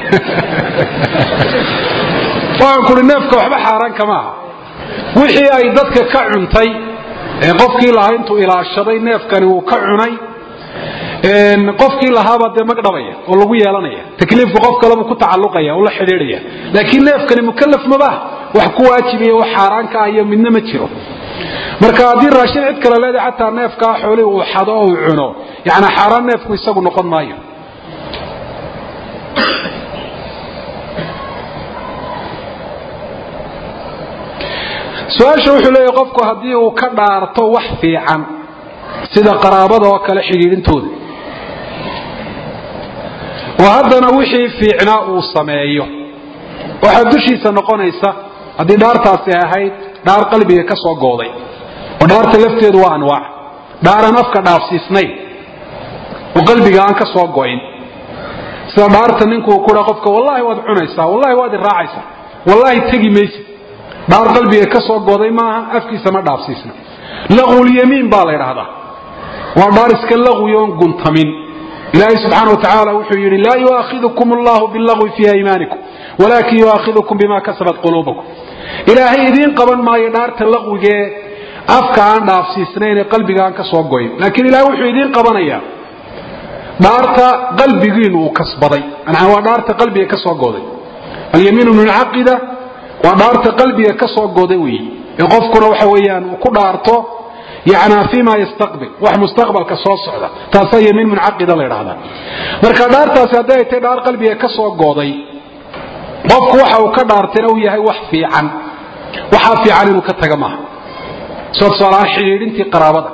waxaan kuri neefka waxba xaaraan kama aha wixii ay dadka ka cuntay ee qofkii lahaa intuu ilaashaday neefkani uu ka cunay qofkii lahaabaa dee magdhabaya oo lagu yeelanaya takliifku qof kaleba ku tacalluqaya oo la xidhiidhaya laakiin neefkani mukalaf mabaha wax ku waajibaya wax xaaraanka ah iyo midna ma jiro marka haddii raashin cid kale leedahay xataa neefkaa xoolihii uu xado oo uu cuno yani xaaraan neefku isagu noqon maayo su-aasha wuxuu leeyahy qofku haddii uu ka dhaarto wax fiican sida qaraabada oo kale xidhiidhintooda oo haddana wixii fiicnaa uu sameeyo waxaa dushiisa noqonaysa haddii dhaartaasi ahayd dhaar qalbiga ka soo gooday oo dhaarta lafteedu waa anwaac dhaaran afka dhaafsiisnayn oo qalbiga aan ka soo go'in sida dhaarta ninkuu kudha qofka wallaahi waad cunaysaa wallahi waad iraacaysaa wallaahi tegi maysid dhaar qalbiga ka soo gooday maaha afkiisa ma dhaafsiisna laqulyamiin baa la ydhaahdaa waa dhaar iska laqwi oon guntamin ilaahay subxaana wa tacaala wuxuu yidhi laa yuaakhidukum allahu bilagwi fii aymaanikum walaakin yuaakhidukum bima kasabat quluubakum ilaahay idiin qaban maayo dhaarta laqwigee afka aan dhaafsiisnayn ee qalbiga aan ka soo goyn laakiin ilahay wuxuu idiin qabanayaa dhaarta qalbigiinu uu kasbaday manaa waa dhaarta qalbiga ka soo gooday alyamiinu muncaqida waa dhaarta qalbiga ka soo goday weeye ee qofkuna waxa weeyaan uu ku dhaarto yana fima yastaqbil wax mustaqbalka soo socda taasaa yamiin muncaqida la ydhahdaa marka dhaartaasi hadday ay tay dhaar qalbiga ka soo gooday qofku waxa uu ka dhaartayna uu yahay wax fiican waxaa fiican inuu ka taga maaha soo tusaalahaan xidhiidhintii qaraabada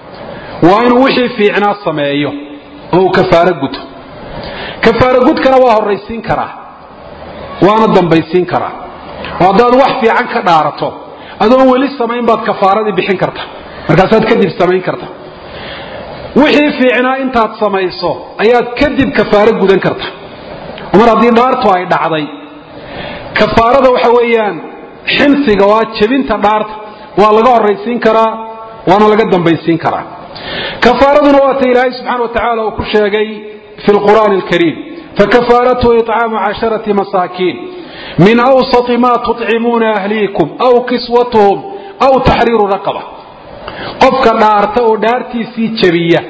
waa inuu wixii fiicnaa sameeyo oo uu kafaaro guto kafaaro gudkana waa horraysiin karaa waana dambaysiin karaa oo haddaad wax fiican ka dhaarato adoon weli samayn baad kafaaradii bixin karta markaasaad kadib samayn karta wixii fiicnaa intaad samayso ayaad kadib kafaaro gudan karta mar haddii dhaartu ay dhacday kafaarada waxa weeyaan xinsiga waa jebinta dhaarta waa laga horraysiin karaa waana laga dambaysiin karaa kafaaraduna waata ilaahay subxana wa tacaala uu ku sheegay fi lqur'aani alkariim fakafaaratu icaamu casharati masaakiin min awsati ma tucimuuna ahliikum aw kiswatuhum aw taxriiru raqaba qofka dhaarta oo dhaartiisii jebiya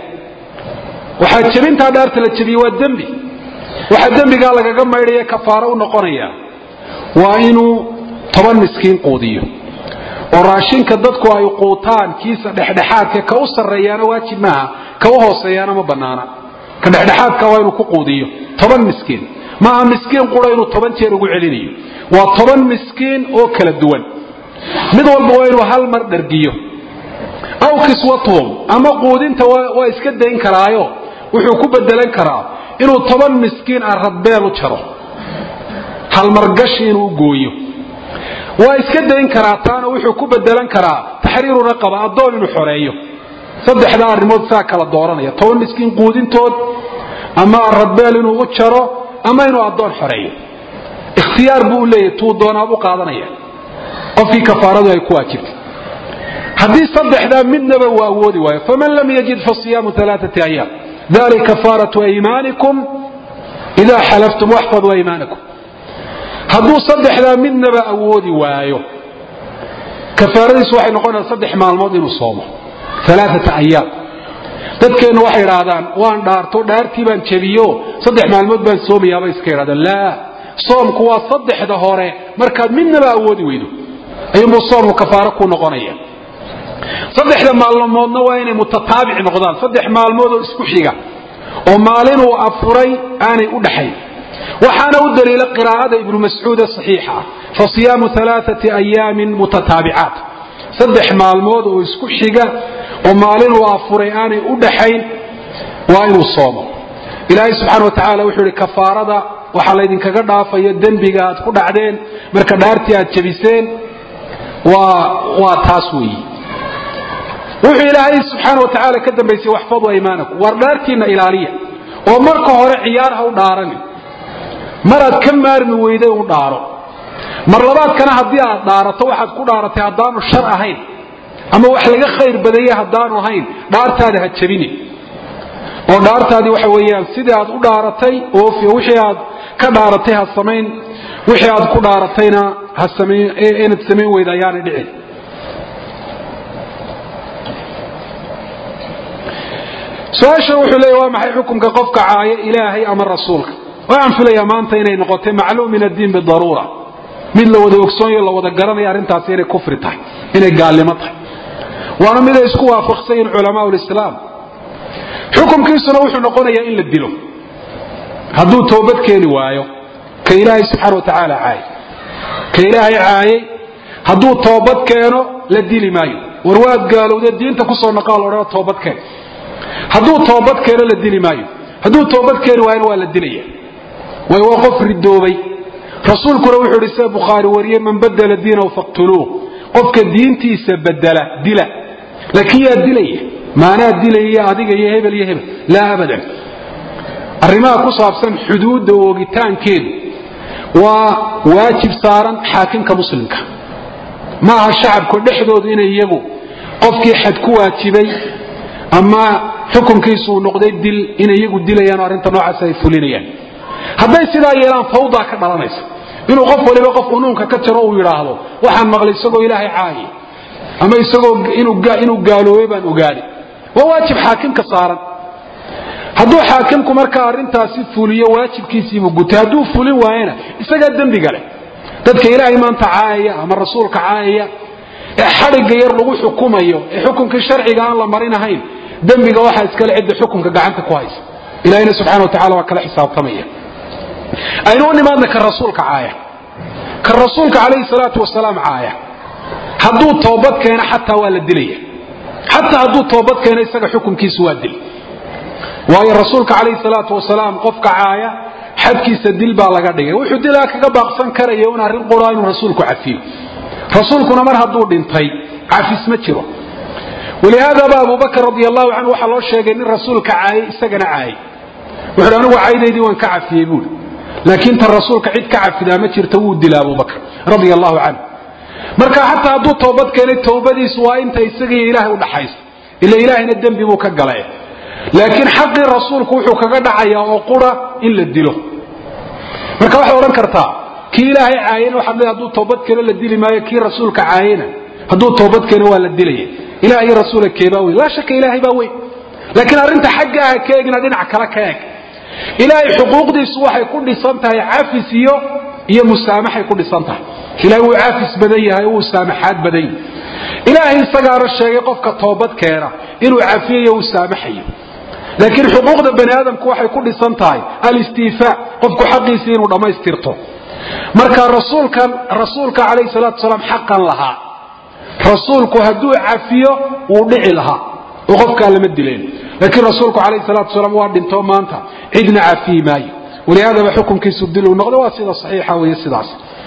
waxaa jebintaa dhaarta la jebiya waa dembi waxaa dembigaa lagaga maydhaya kafaaro u noqonaya waa inuu toban miskiin quudiyo oo raashinka dadku ay quutaan kiisa dhexdhexaadka ka u sarreeyaana waajib maaha ka u hooseeyaana ma bannaana ka dhexdhexaadka waa inuu ku quudiyo toban miskiin maaha miskiin qura inuu toban jeer ugu celinayo waa toban miskiin oo kala duwan mid walba waa inuu hal mar dhargiyo aw kiswatuhum ama quudinta waa iska dayn karaayo wuxuu ku bedelan karaa inuu toban miskiin ah radbeel u jaro halmargashi inuu gooyo waa iska dayn karaa taana wuxuu ku bedelan karaa taxriiru raqaba addoon inuu xoreeyo saddexdaa arrimood saa kala dooranaya toban miskiin quudintood ama radbeel inuu u jaro ama inuu addoon xoreeyo ikhtiyaar buu u leeyahy tuu doonaabuu qaadanaya qofkii kafaaradu ay ku waajibtay haddii saddexdaa midnaba uu awoodi waayo faman lam yajid fasiyaamu alaaati ayaam dalik kafaaratu aymaanikum idaa xalaftum waxfaduu aymaanakum hadduu saddexdaa midnaba awoodi waayo kafaaradiisu waxay noqonaysaa saddex maalmood inuu soomo alaaata ayaam dadkeennu waxay idhaahdaan waan dhaarto dhaartii baan jebiyo saddex maalmood baan soomayaabay iska idhahdaan laa soomku waa saddexda hore markaad midnaba awoodi weydo ayuunbuu soomku kafaaro ku noqonaya saddexda maalmoodna waa inay mutataabic noqdaan saddex maalmood oo isku xiga oo maalinuu afuray aanay u dhaxayn waxaana u daliila qiraa'ada ibnu mascuud ee saxiixa ah fa siyaamu alaaati ayaamin mutataabicaat saddex maalmood oo isku xiga oo maalinuu afuray aanay u dhaxayn waa inuu soomo ilaahay subxaana wa tacaala wuxuu ihi kafaarada waxaa laydinkaga dhaafayo dembiga aad ku dhacdeen marka dhaartii aad jebiseen waa taas weeyi wuxuu ilaahay subxaana wa tacaala ka dambaysay waxfaduu aymaanakum waar dhaartiinna ilaaliya oo marka hore ciyaar ha u dhaarani maraad ka maarmi weyday u dhaaro mar labaadkana haddii aad dhaarato waxaad ku dhaaratay haddaanu shar ahayn ama wax laga khayr badaya haddaanu ahayn dhaartaada ha jabini oo dhaartaadii waxa weeyaan sidii aad u dhaaratay oofiyo wixii aad ka dhaaratay ha samayn wixii aad ku dhaaratayna ha samayn inaad samayn weyda ayaanay dhicin su-aasha wuxuu leeya waa maxay xukunka qofka caaya ilaahay ama rasuulka waxaan filayaa maanta inay noqotay macluum min addiin bidaruura mid la wada ogsoonyo la wada garanaya arrintaasi inay kufri tahay inay gaalnimo tahay waana mid ay isku waafaqsan yihin culamaa lislaam xukunkiisuna wuxuu noqonayaa in la dilo hadduu toobad keeni waayo ka ilaahay subxaana wa tacaala caayay ka ilaahay caayay hadduu toobad keeno la dili maayo war waad gaalowdee diinta kusoo naqaa la odhana toobad keen hadduu toobad keeno la dili maayo hadduu toobad keeni waayona waa la dilaya waayo waa qof ridoobay rasuulkuna wuxuu idhi sida bukhaari wariyey man badela diinahu faqtuluuh qofka diintiisa bedela dila laakiin yaa dilaya maanaa dilaya adiga iyo hebel iyo hebel laa abadan arrimaha ku saabsan xuduudda oogitaankeedu waa waajib saaran xaakimka muslimka ma aha shacabku dhexdoodu inay iyagu qofkii xad ku waajibay ama xukunkiisu uu noqday dil inay iyagu dilayaan oo arrinta noocaas ay fulinayaan hadday sidaa yeelaan fawdaa ka dhalanaysa inuu qof waliba qof unuunka ka jaro uu yidhaahdo waxaan maqlay isagoo ilaahay caayi ama isagoo inuu gaaloobay baan ogaaday waa waajib xaakimka saaran hadduu xaakimku markaa arrintaasi fuliyo waajibkiisiibuu gutay hadduu fulin waayena isagaa dembiga leh dadka ilaahay maanta caayaya ama rasuulka caayaya ee xadhigga yar lagu xukumayo ee xukunkii sharciga aan la marinahayn dembiga waxaa iskale cidda xukunka gacanta ku haysa ilahina subxana wa tacala waa kala xisaabtamaya aynu u nimaadna ka rasuulka caaya ka rasuulka calayhi salaatu wasalaam caaya hadduu toobad keeno xataa waa la dilaya xataa hadduu toobad keeno isaga xukunkiisu waa dil waayo rasuulka calayhi salaatu wasalaam qofka caaya xadkiisa dil baa laga dhigay wuxuu dilaa kaga baaqsan karaya un arrin qura inuu rasuulku cafiyo rasuulkuna mar hadduu dhintay cafis ma jiro walihaadaba abubakr radi allahu canhu waxaa loo sheegay nin rasuulka caayay isagana caayay wuxuuhi anigu caydaydii waan ka cafiyey buui laakiin tan rasuulka cid ka cafidaa ma jirta wuu dila abubakr radia allahu canhu marka xataa hadduu toobad keenay towbadiisu waa inta isagiiyo ilaahay udhaxaysa ila ilaahayna dembi buu ka galay laakiin xaqii rasuulku wuxuu kaga dhacayaa oo qura in la dilo marka waxaad odhan kartaa kii ilaahay caayena waxaad leedahay hadduu toobad keeno la dili maayo kii rasuulka caayena hadduu toobad keeno waa la dilaya ilaah iyo rasuula keebaa weyn laa shaka ilaahay baa weyn laakiin arrinta xagga ah ka egna dhinac kale ka eg ilaahay xuquuqdiisu waxay ku dhisan tahay cafis iyo iyo musaamaxay ku dhisan tahay ilahay wuu cafis badan yahay wuu saamaxaad badan yahay ilaahay isagaana sheegay qofka toobad keena inuu cafiyayo uu saamaxayo laakiin xuquuqda bani aadamku waxay ku dhisan tahay alistiifaa qofku xaqiisii inuu dhammaystirto marka rasuulkan rasuulka calayhi salaatu wasalaam xaqan lahaa rasuulku hadduu cafiyo wuu dhici lahaa oo qofkaa lama dileen laakiin rasuulku calayhi salaatu wasalaam waa dhintoo maanta cidna cafiyi maayo walihaadaba xukunkiisu dil uu noqdo waa sida saxiixa weeye sidaas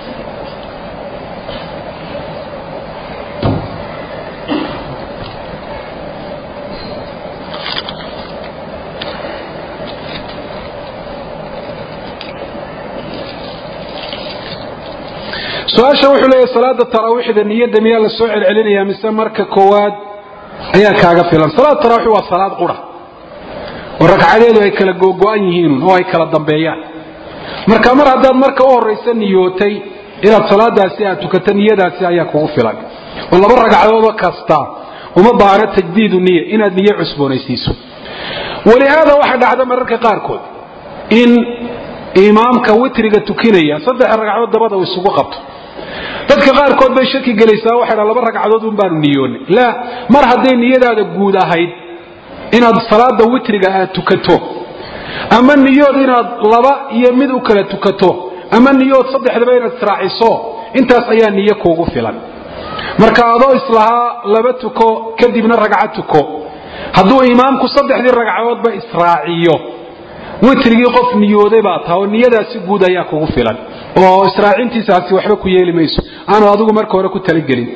su-aasha wuxuu leeyahy salaada taraawiixda niyadda miyaa la soo celcelinaya mise marka koowaad ayaa kaaga filan salaada tarawix waa salaad qura oo ragcadeedu ay kala googo-an yihiinun oo ay kala dambeeyaan marka mar haddaad marka u horaysa niyootay inaad salaadaasi aad tukato niyadaasi ayaa kugu filan oo laba ragcadoodoo kasta uma baahno tajdiidu niya inaad niyo cusboonaysiiso walihaada waxaa dhacda mararka qaarkood in imaamka witriga tukinaya saddex ragcadood dabada uu isugu qabto dadka qaarkood bay shaki gelaysaa waxay dha laba ragcadood un baanu niyoonay laa mar hadday niyadaada guud ahayd inaad salaada witriga aad tukato ama niyood inaad laba iyo mid u kala tukato ama niyood saddexdaba inaad israaciso intaas ayaa niyo kuugu filan marka adoo islahaa laba tuko kadibna ragca tuko hadduu imaamku saddexdii ragcadoodba israaciyo witrigii qof niyooday baa taha oo niyadaasi guud ayaa kugu filan oo israacintiisaasi waxba ku yeeli mayso aanu adigu marka hore ku talagelin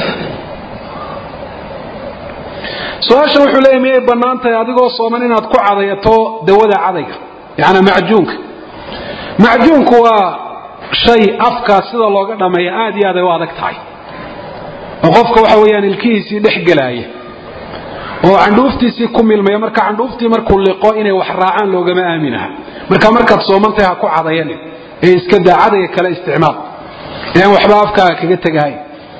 su-aasha wuxuu leeyahy miyay bannaan tahay adigoo sooman inaad ku cadayato dawada cadayga yacnaa macjuunka macjuunku waa shay afkaa sida looga dhammeeya aad iyo aad ay u adag tahay oo qofka waxa weeyaan ilkihiisii dhex gelaaya oo candhuuftiisii ku milmaya marka candhuuftii markuu liqo inay wax raacaan loogama aaminaha marka markaad soomantahay ha ku cadayanin ee iska daa cadayga kale isticmaal ee aan waxba afkaaga kaga tegahay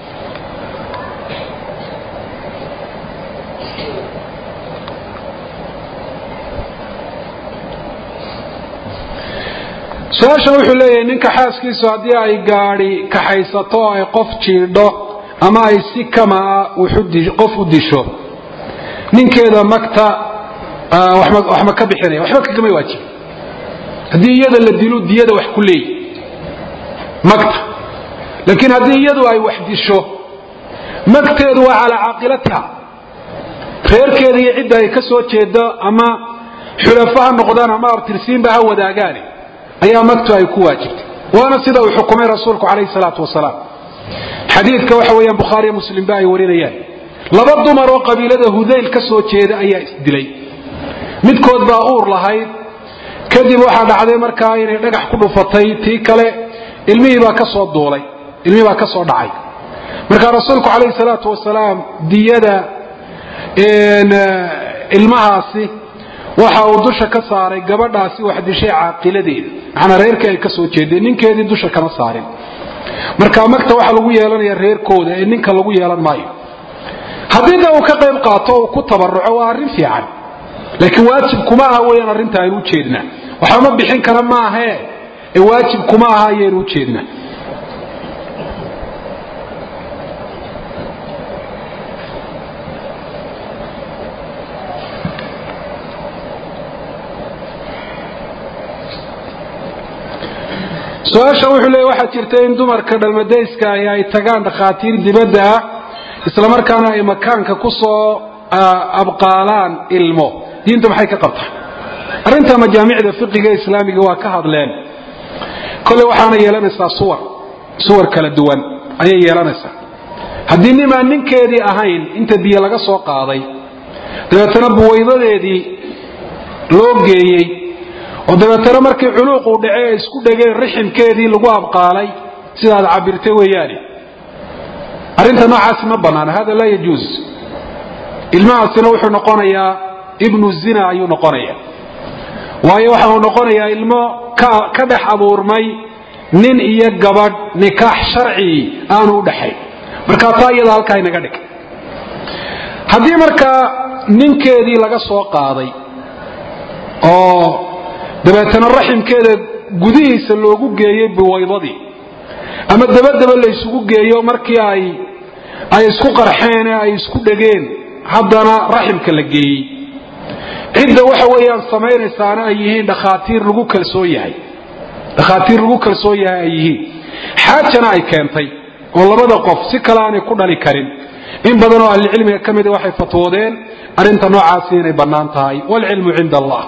su-aashan wuxuu leeyahay ninka xaaskiisu haddii ay gaadhi kaxaysato oo ay qof jiidho ama ay si kamaa qof u disho ninkeeda magta wax ma ka bixinaya waxba kagama waajib haddii iyada la dilo diyada wax ku leeyi magta laakiin haddii iyadu ay wax disho magteedu waa calaa caaqilatiha reerkeeda iyo cidda ay ka soo jeedo ama xulafo ha noqdaan ama abtirsiinba ha wadaagaane ayaa magtu ay ku waajibtay waana sida uu xukumay rasuulku calayhi salaatu wasalaam xadiidka waxa weeyaan bukhaariyo muslimba ay warinayaan laba dumar oo qabiilada hudayl ka soo jeeda ayaa isdilay midkood baa uur lahayd kadib waxaa dhacday markaa inay dhagax ku dhufatay tii kale ilmihii baa ka soo duulay ilmihii baa ka soo dhacay marka rasuulku calayhi salaatu wasalaam diyada ilmahaasi waxa uu dusha ka saaray gabadhaasi wax dishay caaqiladeeda macnaa reerkii ay ka soo jeedeen ninkeedii dusha kama saarin marka magta waxa lagu yeelanaya reerkooda ee ninka lagu yeelan maayo haddii da uu ka qayb qaato uu ku tabaruco waa arrin fiican laakiin waajib kuma aha weyaan arrinta aynu ujeednaa waxba ma bixin kara maahe ee waajib kuma aha ayaynu ujeednaa su-aasha wuxuu leeya waxaa jirta in dumarka dhalmadayska ahi ay tagaan dhakhaatiir dibadda ah islamarkaana ay makaanka ku soo abqaalaan ilmo diintu maxay ka qabtaa arrinta majaamicda fiqiga islaamiga waa ka hadleen kolley waxaana yeelanaysaa suwar suwar kala duwan ayay yeelanaysaa haddii nimaan ninkeedii ahayn inta biyo laga soo qaaday dabeetana buwaydadeedii loo geeyey oo dabeetana markii culuuquu dhace ay isku dhegeen riximkeedii lagu abqaalay sidaad cabirtay weeyaane arrinta noocaasi ma bannaana hada laa yajuus ilmahaasina wuxuu noqonayaa ibnu zina ayuu noqonaya waayo waxa uu noqonayaa ilmo ka dhex abuurmay nin iyo gabadh nikaax sharcii aanu u dhaxayn markaa taa iyada halkaa inaga dhig haddii markaa ninkeedii laga soo qaaday oo dabeetana raximkeeda gudihiisa loogu geeyey biwaydadii ama dabadaba la isugu geeyo markii ay ay isku qarxeen ee ay isku dhegeen haddana raximka la geeyey cidda waxa weeyaan samaynaysaana ay yihiin dhakhaatiir lagu kalsoon yahay dhakhaatiir lagu kalsoon yahay ay yihiin xaajana ay keentay oo labada qof si kale aanay ku dhali karin in badan oo ahlicilmiga ka mida waxay fatwoodeen arrinta noocaasi inay bannaan tahay waalcilmu cinda allah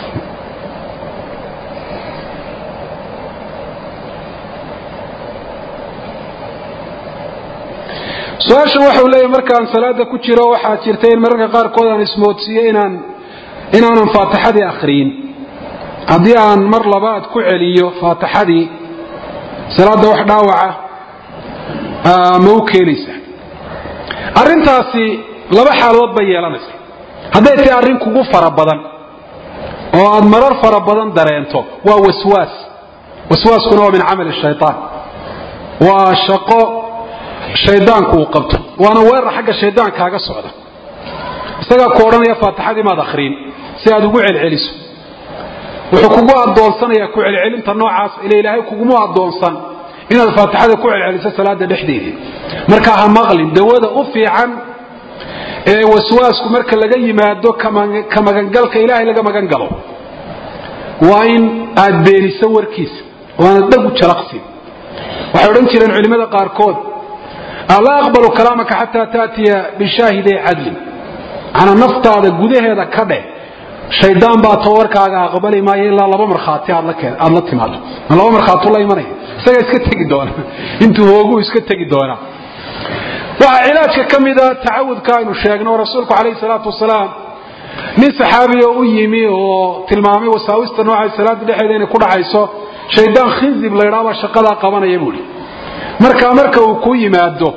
su-aashan waxau leeyahy markaan salaada ku jiro waxaa jirta in mararka qaarkood aan ismoodsiiyo inaan inaanan faatixadii akhriyin haddii aan mar labaad ku celiyo faatixadii salaadda wax dhaawaca ma u keenaysa arrintaasi laba xaaladood bay yeelanaysa hadday tahay arrin kugu fara badan oo aad marar fara badan dareento waa waswaas waswaaskuna waa min camali shaytaan waa shaqo shaydaanku uu qabto waana weerar xagga shaydaankaaga socda isagaa ku odhanaya faatixadii maad akhriin si aad ugu celceliso wuxuu kugu addoonsanayaa ku celcelinta noocaas ila ilaahay kugumu addoonsan inaad faatixada ku celceliso salaada dhexdeedii marka ha maqlin dawada u fiican ee waswaasku marka laga yimaado ka magangalka ilaahay laga magan galo waa in aad beeniso warkiisa oo aanad dhagu jalaqsin waxay odhan jireen culimmada qaarkood laa aqbalu kalaamaka xataa taatiya bishaahiday cadlin manaa naftaada gudaheeda ka dheh shaydaan baa tawarkaaga aqbali maayo ilaa laba markhaati aad la timaado ma laba markhaatu la imanaya isagaa iska tegi doona intuu hooguu iska tegi doonaa waxaa cilaajka ka mida tacawudka aynu sheegno oo rasuulku calayhi salaatu wasalaam nin saxaabiya u yimi oo tilmaamay wasaawista nooca salaada dhexeeda inay ku dhacayso shaydaan khinzib laydhaabaa shaqadaa qabanaya buuhi markaa marka uu ku yimaado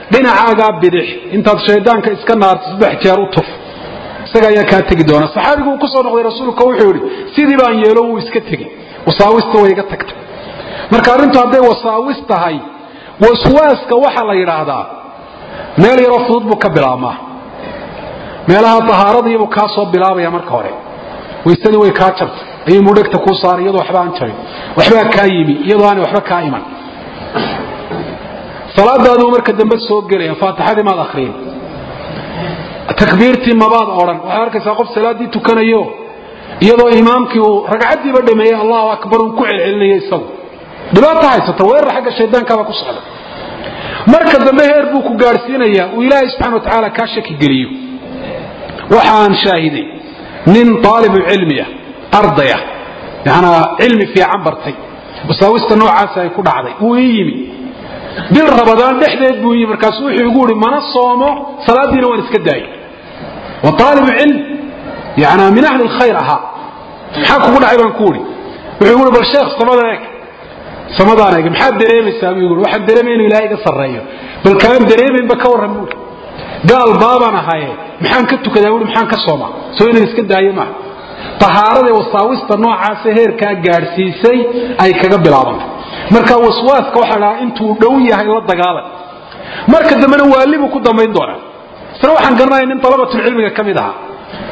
dhinacaagaa bidix intaad shaydaanka iska naarto saddex jeer u tuf isaga ayaa kaa tegi doona saxaabigu uu kusoo noqday rasuulka wuxuu yidhi sidii baan yeelo wuu iska tegey wasaawista way iga tagtay marka arrintu hadday wasaawis tahay waswaaska waxaa la yidhaahdaa meel yaroo fudud buu ka bilaabmaa meelaha tahaaradiibuu kaa soo bilaabaya marka hore waysadii way kaa jabtay ayuu mudhegta kuu saaray iyadoo waxba aan jabin waxbaa kaa yimi iyadoo aanay waxba kaa iman salaadaaduu marka dambe soo gelaya faatixadii maad akhriyin takbiirtii mabaad odhan waxaad arkaysaa qof salaaddii tukanayo iyadoo imaamkii uu ragcaddiiba dhameeyey allahu akbar uu ku celcelinaya isagu dhibaato haysata weerar xagga shaydaankaaba ku socda marka dambe heer buu ku gaadhsiinayaa uu ilaahay subxana wa tacaala kaa shaki geliyo waxaan shaahiday nin aalibu cilmiya ardaya yanaa cilmi fiican bartay wasaawista noocaasa ay ku dhacday wuu ii yimi bil rabadaan dhexdeed buu yimi markaasu wuxuu igu ihi mana soomo salaadiina waan iska daayay wa aalibu cilm yanaa min ahli lkhayr ahaa maxaa kugu dhacay baan ku ihi wuxuu igu bal sheekh samada eeg samadaan eeg maxaad dareemaysaa buu igu waxaan dareemay inuu ilaahay iga sarreeyo bal kaan dareemaynba ka warran buui gaal baabaan ahaye maxaan ka tukadaa buui maxaan ka soomaa soo inaan iska daayo maaha tahaarada wasaawista noocaasa heerkaa gaadhsiisay ay kaga bilaabantay marka waswaaska waxaa dhahaa intuu dhow yahay la dagaalan marka dambena waalibuu ku dambayn doonaa isna waxaan garanaya nin dalabatulcilmiga ka mid ahaa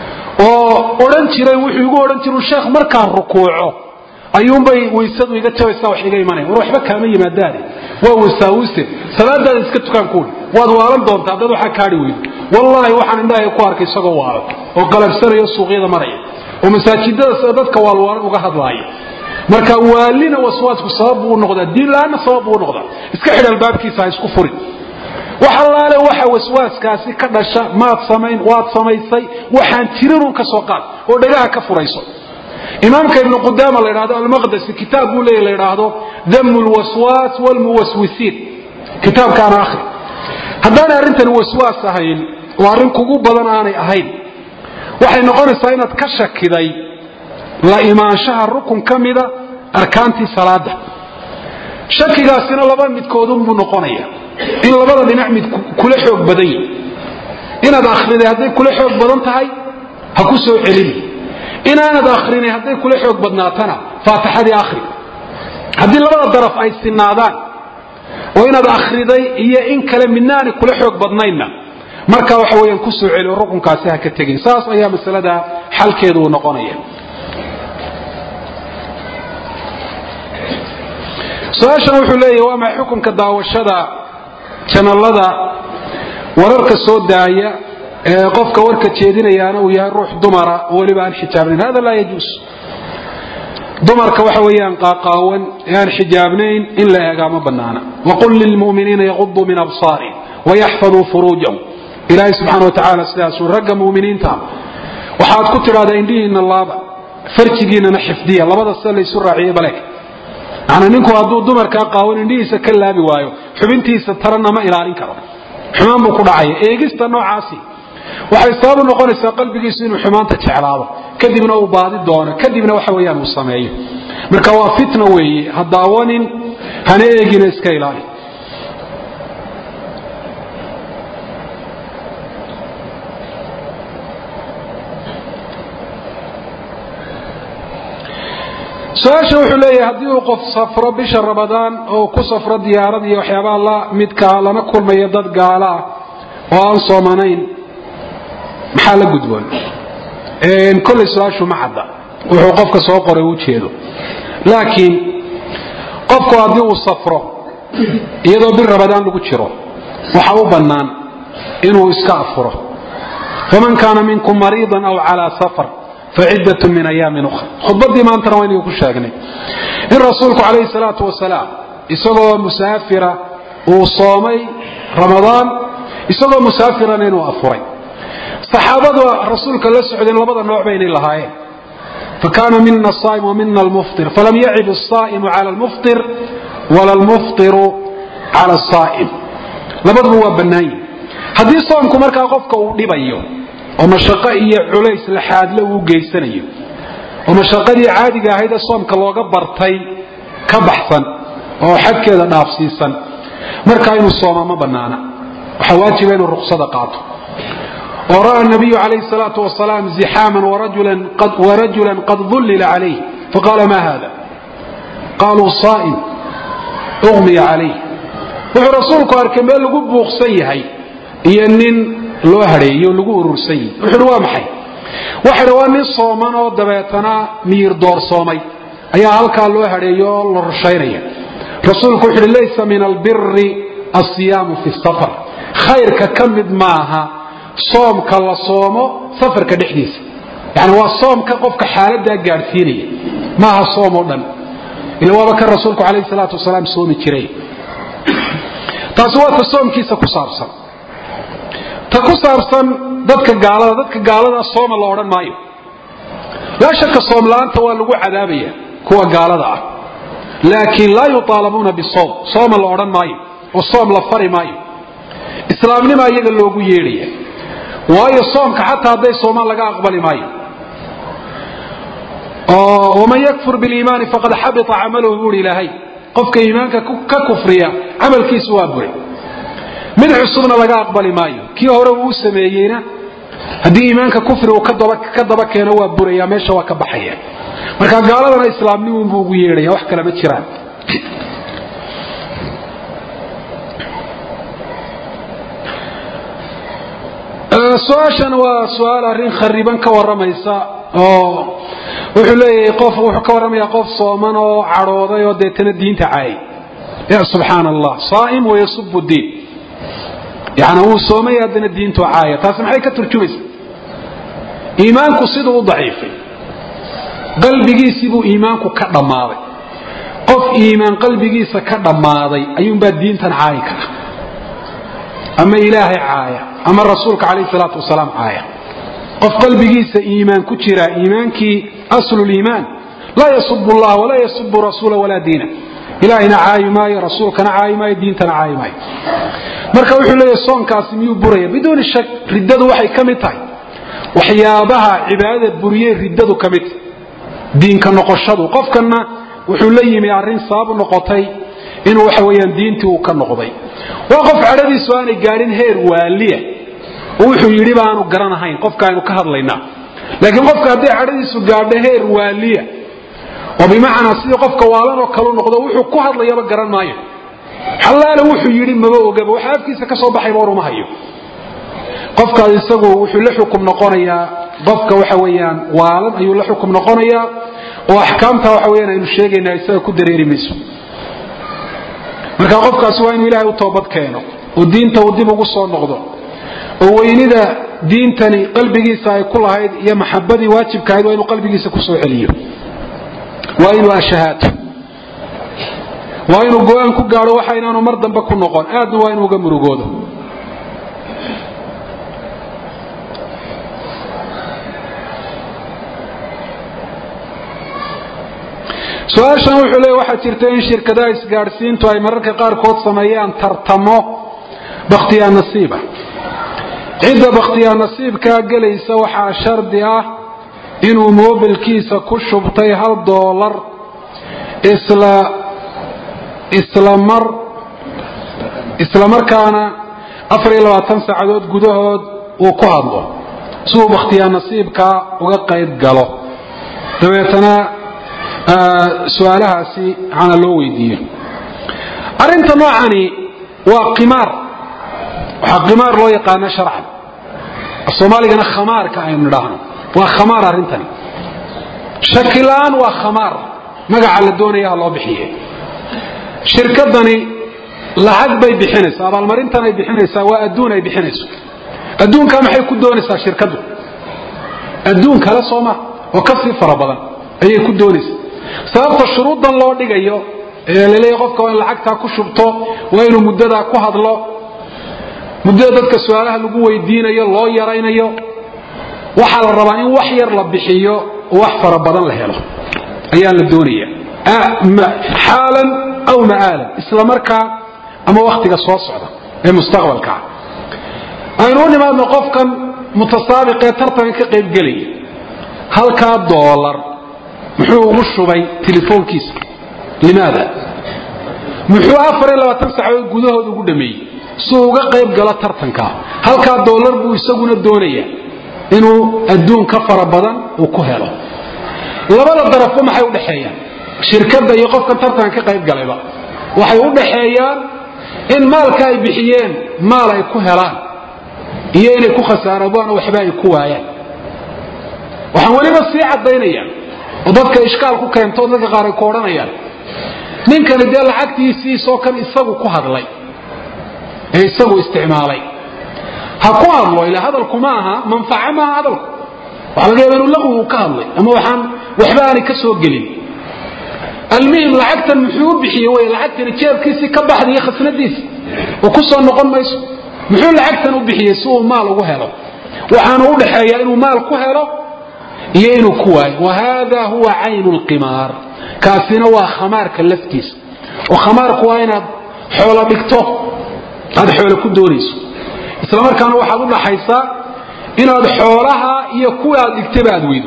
oo odhan jiray wuxuu igu odhan jiru sheekh markaan rukuuco ayuunbay waysadu iga jabaysaa wax iga imanaya war waxba kaama yimaadaane waa wasaawise salaadaada iska tukaan kuuli waad waalan doontaa dad waxaa kaadhi weydo wallaahi waxaan indhahay ku arkay isagoo waalan oo qalabsanayo suuqyada maraya oo masaajidada dadka waalwaalan uga hadlaaya marka waalina waswaasku sabab buu u noqdaa diin la-aanna sabab buu u noqdaa iska xidh albaabkiisa ha isku furin wax allaale waxa waswaaskaasi ka dhasha maad samayn waad samaysay waxaan jirinun ka soo qaad oo dhagaha ka furayso imaamka ibnu qudaama la ydhahdo almaqdasi kitaab buu leeya la ydhaahdo damu lwaswaas wlmuwaswisiin kitaabkaana akhri haddaanay arrintani waswaas ahayn oo arrin kugu badan aanay ahayn waxay noqonaysaa inaad ka shakiday la imaanshaha rukun ka mida arkaantii salaada shakigaasina laba midkoodunbuu noqonaya in labada dhinac mid kula xoog badan yihi inaad akhriday hadday kula xoog badan tahay ha ku soo celini inaanad akhrinay hadday kula xoog badnaatana faatixadii akhri haddii labada daraf ay sinaadaan oo inaad akhriday iyo in kale midnaani kula xoog badnaynna markaa waxa weyaan ku soo celi oo rukunkaasi ha ka tegin saas ayaa masalada xalkeedu uu noqonaya su-aashan wuxuu leeyahy waa maxay xukunka daawashada janalada wararka soo daaya ee qofka warka jeedinayaana uu yahay ruux dumara oo weliba aan xijaabnayn hada laa yajuus dumarka waxa weeyaan qaaqaawan ee aan xijaabnayn in la eegaa ma banaana waqul lilmu'miniina yaquduu min absaarihim wayaxfaduu furuujahum ilaahay subxaana watacaala sidaasuu ragga mu'miniinta waxaad ku tidhahdaa indhihiinna laaba farjigiinana xifdiya labada sida laysu raaciyey baleeg macnaa ninku hadduu dumarkaa qaawan indhihiisa ka laabi waayo xubintiisa tarana ma ilaalin karo xumaan buu ku dhacaya eegista noocaasi waxay sababu noqonaysaa qalbigiisu inuu xumaanta jeclaado kadibna uu baadi doono kadibna waxa weyaan uu sameeyo marka waa fitna weeye ha daawanin hana eegina iska ilaali su-aasha wuxuu leeyahay haddii uu qof safro bisha ramadaan oo ku safro diyaarad iyo waxyaabaha la midkaa lana kulmayo dad gaala ah oo aan soomanayn maxaa la gudboon kolley su-aashu ma cadda wuxuu qofka soo qoray u jeedo laakiin qofku haddii uu safro iyadoo bil ramadaan lagu jiro waxa u bannaan inuu iska afuro faman kaana minkum mariidan aw calaa safar faciddat min ayaamin ukhra khudbaddii maantana waa inuu ku sheegnay in rasuulku calayhi salaatu wasalaam isagoo musaafira uu soomay ramadaan isagoo musaafirana inuu afuray saxaabada rasuulka la socdeen labada nooc baynay lahaayeen fakaana mina asaa'im wa mina almuftir falam yacib asaa'imu cala almuftir wala almuftiru cala asaa'im labaduba waa bannaan yihin haddii soomku markaa qofka uu dhibayo oo mashaqo iyo culays laxaadle uu geysanayo oo mashaqadii caadiga ahayd ee soomka looga bartay ka baxsan oo xadkeeda dhaafsiisan markaa inuu sooma ma bannaana waxaa waajiba inuu ruksada qaato oo ra'a nabiyu calayhi salaatu wasalaam zixaaman warajulan qad dullila calayh faqaala ma hada qaaluu saa'im uqmiya calayh wuxuu rasuulku arkay meel lagu buuqsan yahay iyo nin loo hadheeyo lagu urursan yahay wuxuuhi waa maxay waxa dhi waa nin sooman oo dabeetana miyir doorsoomay ayaa halkaa loo hadheeyo oo la rushaynaya rasuulku wuxu uhi laysa min albiri asiyaamu fi safar khayrka ka mid maaha soomka la soomo safarka dhexdiisa yani waa soomka qofka xaaladaa gaadhsiinaya maaha soom oo dhan ila waaba kan rasuulku calayhi salaatu wasalaam soomi jiray taasi waa ta soomkiisa ku saabsan ta ku saabsan dadka gaalada dadka gaalada sooma la odhan maayo laa shaka soom la-aanta waa lagu cadaabaya kuwa gaalada ah laakiin laa yuaalabuuna bisoom sooma la odhan maayo oo soom la fari maayo islaamnima iyaga loogu yeedhaya waayo soomka xataa hadday soomaan laga aqbali maayo waman yakfur biliimaani faqad xabita camaluhu buuhi ilaahay qofka iimaanka ka kufriya camalkiisu waa buray mid cusubna laga aqbali maayo kii hore uu u sameeyeyna haddii iimaanka kufri uu ka daba keeno waa buraya meesha waa ka baxaya marka gaaladana islaamnimunbuu ugu yeedhaya wax kale ma jiraan su-aashan waa su-aal arrin khariban ka waramaysa oo wuxuu leeyahay qof wuxuu ka warramaya qof sooman oo cadhooday oo deetana diinta caayay ya subxaana allah saa'im wayasubu diin yani wuu soomay haddana diintu caaya taasi maxay ka turjumaysa iimaanku siduu u daciifay qalbigiisii buu iimaanku ka dhammaaday qof iimaan qalbigiisa ka dhammaaday ayuunbaa diintan caayi kara ama ilaahay caaya ama rasuulka calayhi salaatu wasalaam caaya qof qalbigiisa iimaan ku jira iimaankii asluliimaan laa yasubu allah walaa yasubu rasuula walaa diina ilaahayna caayi maayo rasuulkana caayi maayo diintana caayi maayo marka wuxuu leeyahy soonkaasi miyuu buraya biduuni shak riddadu waxay ka mid tahay waxyaabaha cibaadada buriyey riddadu ka mid tahy diinka noqoshadu qofkanna wuxuu la yimi arrin sabab noqotay inuu waxa weyaan diintii uu ka noqday waa qof cadhadiisu aanay gaadhin heer waaliya oo wuxuu yidhi baanu garanahayn qofka aynu ka hadlaynaa laakiin qofka hadday cadhadiisu gaadho heer waaliya oo bimacnaa sidii qofka waalanoo kalu noqdo wuxuu ku hadlayaba garan maayo xallaale wuxuu yidhi maba ogaba waxa afkiisa ka soo baxayba waruma hayo qofkaas isagu wuxuu la xukum noqonayaa qofka waxa weyaan waalan ayuu la xukum noqonayaa oo axkaamta waxa weyaan aynu sheegaynaa isaga ku dareeri mayso marka qofkaasi waa inuu ilaahay u toobad keeno oo diinta uu dib ugu soo noqdo oo weynida diintani qalbigiisa ay ku lahayd iyo maxabadii waajibka ahayd waa inuu qalbigiisa kusoo celiyo waa inuu ashahaato waa inuu go-aan ku gaadho waxa inaanu mar dambe ku noqon aadna waa inuu uga murugoodo su-aashan wuxuu leey waxaa jirta in shirkadaha isgaadhsiintu ay mararka qaarkood sameeyaan tartamo bakhtiyaa nasiiba cidda bakhtiyaa nasiibkaa gelaysa waxaa shardi ah inuu moobilkiisa ku shubtay hal doolar isla islamar isla markaana afar iyo labaatan saacadood gudahood uu ku hadlo si uu bakhtiyaa nasiibkaa uga qayb galo dabeetana su-aalahaasi maxaana loo weydiiyo arrinta noocani waa qimaar waxaa qimaar loo yaqaana sharcan soomaaligana khamaarka aynu nidhaahno waa khamaar arrintani shakila-aan waa khamaar magaca la doonaya ha loo bixiye shirkadani lacag bay bixinaysaa abaalmarintan ay bixinaysaa waa adduun ay bixinayso adduunkaa maxay ku doonaysaa shirkaddu adduun kale sooma oo ka sii fara badan ayay ku doonaysaa sababta shuruuddan loo dhigayo ee laleeya qofka waa in lacagtaa ku shubto waa inuu muddadaa ku hadlo muddada dadka su-aalaha lagu weydiinayo loo yaraynayo waxaa la rabaa in wax yar la bixiyo oo wax fara badan la helo ayaa la doonaya xaalan aw ma'aalan isla markaa ama wakhtiga soo socda ee mustaqbalkaa aynu u nimaadno qofkan mutasaabiqee tartanka ka qaybgelaya halkaa doolar muxuu ugu shubay telefoonkiisa limaada muxuu afar iyo labaatan saacadood gudahood ugu dhameeyey si uu uga qayb galo tartanka halkaa doolar buu isaguna doonaya inuu adduun ka fara badan uu ku helo labada darafba maxay udhaxeeyaan shirkadda iyo qofkan tartanka ka qayb galayba waxay u dhaxeeyaan in maalka ay bixiyeen maal ay ku helaan iyo inay ku khasaarabaan oo waxba ay ku waayaan waxaan weliba sii caddaynaya oo dadka ishkaal ku keento dadka qaar ay ku odhanayaan ninkani dee lacagtiisiisoo kan isagu ku hadlay ee isagu isticmaalay ha ku hadlo ilaa hadalku ma aha manfaco maaha hadalku waxa laga yaaba inuu laqwigu ka hadlay ama waxaan waxba aanay ka soo gelin almuhim lacagtan muxuu u bixiyey wey lacagtani jeebkiisii ka baxday iyo khasnadiisi oo ku soo noqon mayso muxuu lacagtan u bixiyey si uu maal ugu helo waxaanu u dhaxeeyaa inuu maal ku helo iyo inuu ku waayo wa hada huwa caynu lqimaar kaasina waa khamaarka laftiisa oo khamaarku waa inaad xoolo dhigto aad xoolo ku doonayso isla markaana waxaad u dhaxaysaa inaad xoolaha iyo kuwa aad dhigtaba aad weydo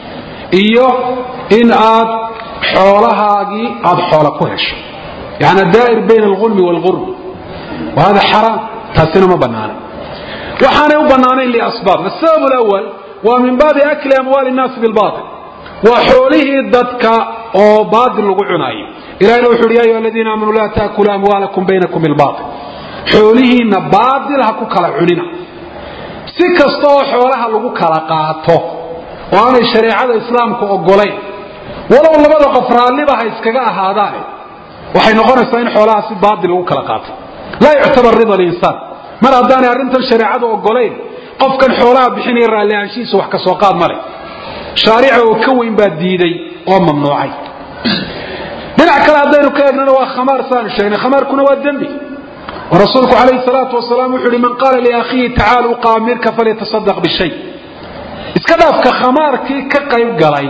iyo in aad xoolahaagii aad xoola ku hesho yani daa'ir bayna alulmi waalurm wa hada xaraam taasina ma banaana waxaanay u banaanayn liasbaab asabab lawal waa min baabi akli amwaali nnaasi bilbail waa xoolihii dadka oo baail lagu cunaayo ilahina wuxu uhi ya ayuha aladiina aamanuu laa taakulu amwaalakum baynakum bilbail xoolihiinna baail ha ku kala cunina si kasta oo xoolaha lagu kala qaato oo aanay shareecada islaamku ogolayn walow labada qof raalliba ha iskaga ahaadaane waxay noqonaysaa in xoolaha si baail lagu kala qaato laa yuctabar rida linsaan mar haddaanay arrintan shareecadu ogolayn qofkan xoolaha bixinaya raallihaanshihiisa wax ka soo qaad ma leh shaarica oo ka weyn baa diiday oo mamnuucay dhinac kale haddaynu ka eegnana waa khamaar saanu sheegnay khamaarkuna waa dembi oo rasuulku calayhi salaatu wasalaam wuxu uhi man qaala liakhiihi tacaala uqaamirka falyatasadaq bishay iska dhaafka khamaarkii ka qayb galay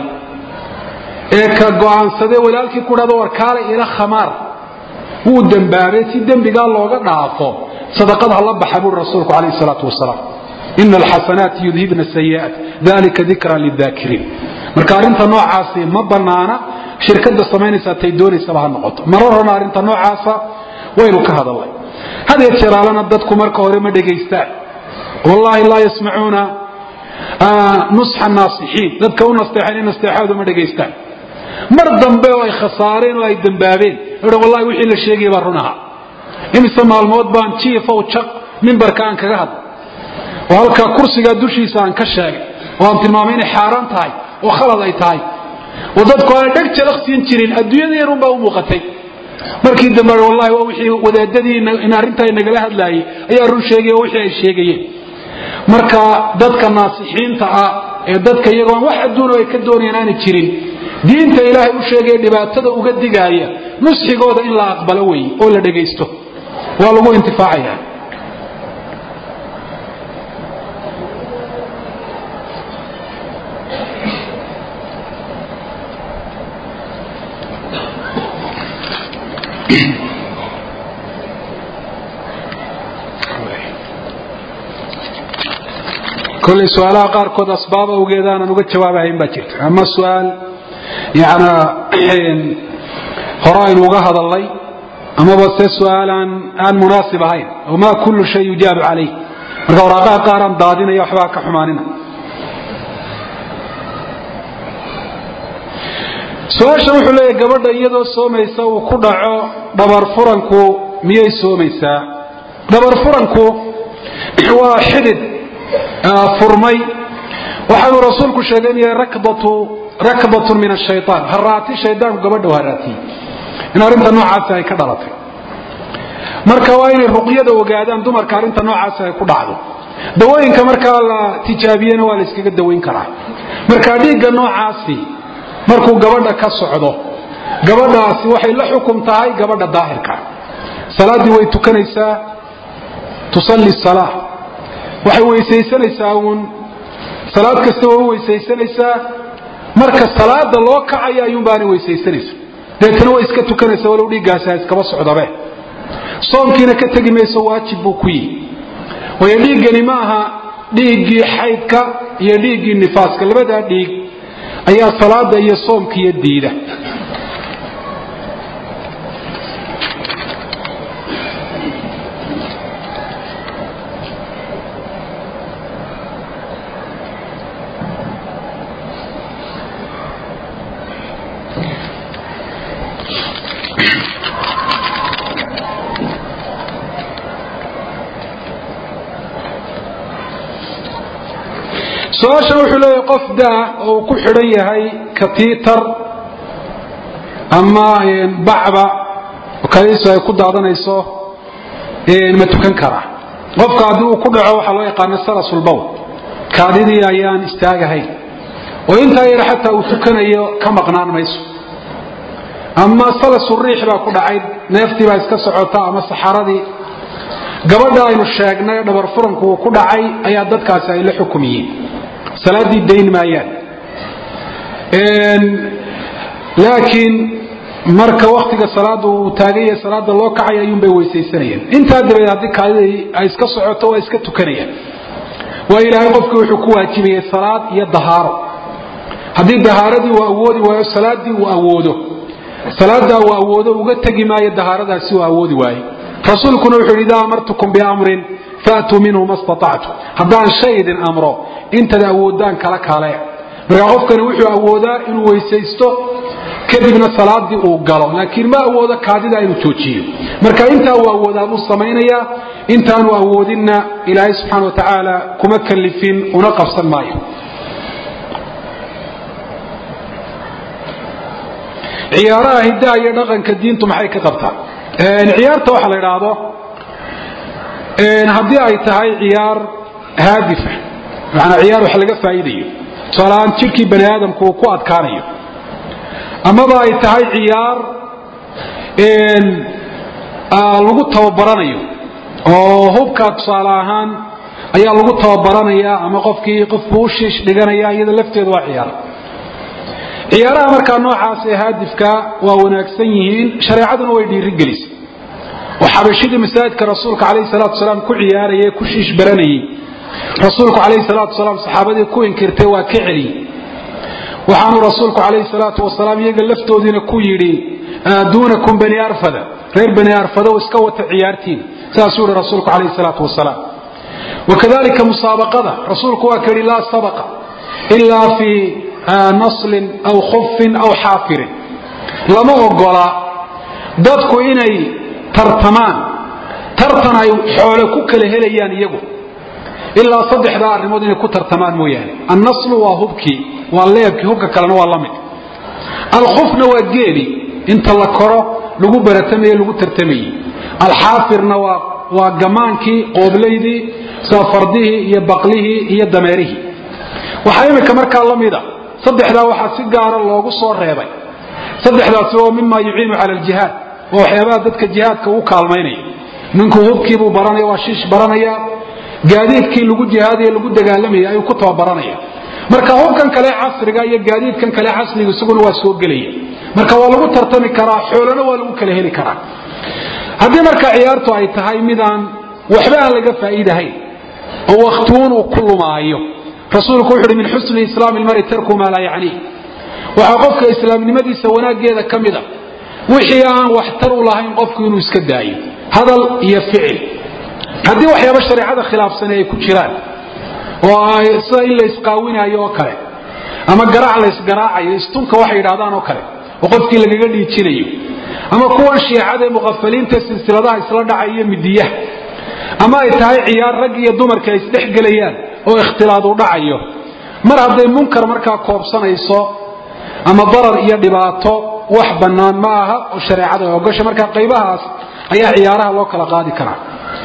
ee ka go'aansadee walaalkii ku dhahdo war kaale ila khamaar wuu dembaabay si dembigaa looga dhaafo sadaqad ha la baxa buuri rasuulku calayhi salaatu wasalaam ina alxasanaati yudhibna sayi'aat dalika dikra lidaakiriin marka arrinta noocaasi ma banaana shirkada samaynaysaa tay doonaysaba ha noqoto marar horna arrinta noocaasa waynu ka hadalnay hadeer jeeraalana dadku marka hore ma dhegaystaan wallahi laa yasmacuuna nusxa naasixiin dadka u nasteexayn nasteexaadu ma dhegaystaan mar dambe oo ay khasaareen oo ay dambaabeen wallahi wixii la sheegaya baa run ahaa imise maalmood baan jiifow jaq mimbarka aan kaga hadlay oo halkaa kursigaa dushiisa aan ka sheegay oo aan tilmaamay inay xaaraan tahay oo khalad ay tahay oo dadku aanay dheg jalaqsiin jirin adduunyadeenun baa u muuqatay markii dambe wallahi waa wixii wadaadadii in arrintaa nagala hadlaayay ayaa run sheegay oo wixii ay sheegayeen marka dadka naasixiinta ah ee dadka iyagoon wax adduun ay ka doonayaan aanay jirin diinta ilaahay u sheegaya dhibaatada uga digaaya nusxigooda in la aqbalo weeye oo la dhegaysto waa lagu intifaacaya kolay su-aalaha qaarkood asbaab awgeed aanan uga jawaabahayn baa jirta ama su-aal yana hore aynu uga hadalnay amaba se su-aal aan aan munaasib ahayn wama kullu shay yujaabu calayh marka waraaqaha qaar aan daadinaya waxbaa ka xumaanina su-aashan wuxuu leeyahy gabadha iyadoo soomaysa uu ku dhaco dhabar furanku miyay soomaysaa dhabar furanku waa xidid furmay waxaanuu rasuulku sheegay in yahay rakbatun min ashayaan haraati shaydaanku gabadha haraatiyey in arrinta noocaasi ay ka dhalatay marka waa inay ruqyada ogaadaan dumarka arrinta noocaasi ay ku dhacdo dawooyinka markaa la tijaabiyena waa la iskaga dawayn karaa marka dhiigga noocaasi markuu gabadha ka socdo gabadhaasi waxay la xukum tahay gabadha daahirka salaaddii way tukanaysaa tusalli salaa waxay weysaysanaysaa uun salaad kasta waa u weysaysanaysaa marka salaada loo kacaya ayuunbaanay weysaysanaysa deetana way iska tukanaysaa walow dhiiggaasi ha iskaba socdabe soomkiina ka tegi mayso waajib buu ku yihi waayo dhiiggani ma aha dhiiggii xaydka iyo dhiiggii nifaaska labadaa dhiig ayaa salaada iyo soomkiiyo diida su-aashan wuxuu leeyahay qof daa oo uu ku xidhan yahay katiitar ama bacba kadiisu ay ku daadanayso ma tukan karaa qofka haddii uu ku dhaco waxaa loo yaqaana salasulbowl kaadidii ayaan istaagahayn oo intaa yar xataa uu tukanayo ka maqnaan mayso ama salasuriix baa ku dhacay neeftii baa iska socota ama saxaradii gabadha aynu sheegnay dhabar furanku uu ku dhacay ayaa dadkaasi ay la xukumiyeen salaaddii dayn maayaan laakiin marka waktiga salaada uu taaganya salaada loo kacay ayuunbay weysaysanayeen intaa dabadeed haddii kaadidii ay iska socoto waa iska tukanayaan waa ilaahay qofkii wuxuu ku waajibayay salaad iyo dahaaro haddii dahaaradii uu awoodi waayo salaadii uu awoodo salaadaa uu awoodo uga tegi maayo dahaaradaasi uu awoodi waayo rasuulkuna wuxuu yidhi idaa amartukum biamrin faatuu minhu ma staactu haddaan shay idin amro intaad awoodaan kala kaale markaa qofkani wuxuu awoodaa inuu weysaysto kadibna salaadii uu galo laakiin ma awoodo kaadida inuu joojiyo marka intaa uu awoodaa buu samaynayaa intaanu awoodinna ilaahay subxaana wa tacaala kuma kalifin una qabsan maayo ciyaaraha hiddaha iyo dhaqanka diintu maxay ka qabtaa ciyaarta waxa la idhaahdo haddii ay tahay ciyaar haadifa manaa ciyaar wax laga faa'iidayo tusaalahaan jidhkii bani aadamku uu ku adkaanayo amaba ay tahay ciyaar lagu tababaranayo oo hubkaa tusaale ahaan ayaa lagu tababaranaya ama qofkii qofbuu u shiish dhiganaya iyada lafteedu waa ciyaar ciyaaraha markaa noocaas ee haadifka waa wanaagsan yihiin shareecaduna way dhiirigelisay oo xabashidii masaajidka rasuulka calayhi salaatu salaam ku ciyaarayay ku shiish baranayay rasuulku calayhi salaatu wasalaam saxaabadii ku inkirtay waa ka celiyey waxaanu rasuulku calayhi salaatu wasalaam iyaga laftoodiina ku yidhi duunakum bani arfada reer bani arfada iska wata ciyaartiin saasuu yihi rasuulku calayhi salaatu wasalaam wakadalika musaabaqada rasuulku waa ka yidhi laa sabaqa ilaa fii naslin aw khufin aw xaafirin lama ogola dadku inay tartamaan tartan ay xoole ku kala helayaan iyagu ilaa saddexdaa arrimood inay ku tartamaan mooyaane annaslu waa hubkii waa leebkii hubka kalena waa la mid alkhufna waa geeli inta la koro lagu baratamaye lagu tartamayey alxaafirna waa gamaankii qooblaydii saafardihii iyo baqlihii iyo dameerihii waxaa imika markaa la mida saddexdaa waxaa si gaara loogu soo reebay saddexdaasi oo mima yuciinu cala aljihaad waa waxyaabaha dadka jihaadka u kaalmaynaya ninku hubkiibuu baranaya waa shiish baranaya gaadiidkii lagu jihaadaya lagu dagaalamaya ayuu ku tababaranaya marka hubkan kale casriga iyo gaadiidkan kale casriga isaguna waa soo gelaya marka waa lagu tartami karaa xoolana waa lagu kala heli karaa haddii marka ciyaartu ay tahay midaan waxba aan laga faa'iidahayn oo wakhtiuun uu ku lumaayo rasuulku wuxu uhi min xusni islaami lmari tarku maa laa yacniih waxaa qofka islaamnimadiisa wanaaggeeda ka mida wixii aan waxtar u lahayn qofku inuu iska daayo hadal iyo ficil haddii waxyaaba shareecada khilaafsani ay ku jiraan oo sida in la isqaawinaayo oo kale ama garaac la ysgaraacayo istunka waxay yidhahdaan oo kale oo qofkii lagaga dhiijinayo ama kuwan shiicada ee muqafaliinta silsiladaha isla dhacay iyo midiyaha ama ay tahay ciyaar rag iyo dumarka ay isdhex gelayaan oo ikhtilaad u dhacayo mar hadday munkar markaa koobsanayso ama darar iyo dhibaato wax bannaan ma aha oo shareecada ay ogasha markaa qaybahaas ayaa ciyaaraha loo kala qaadi karaa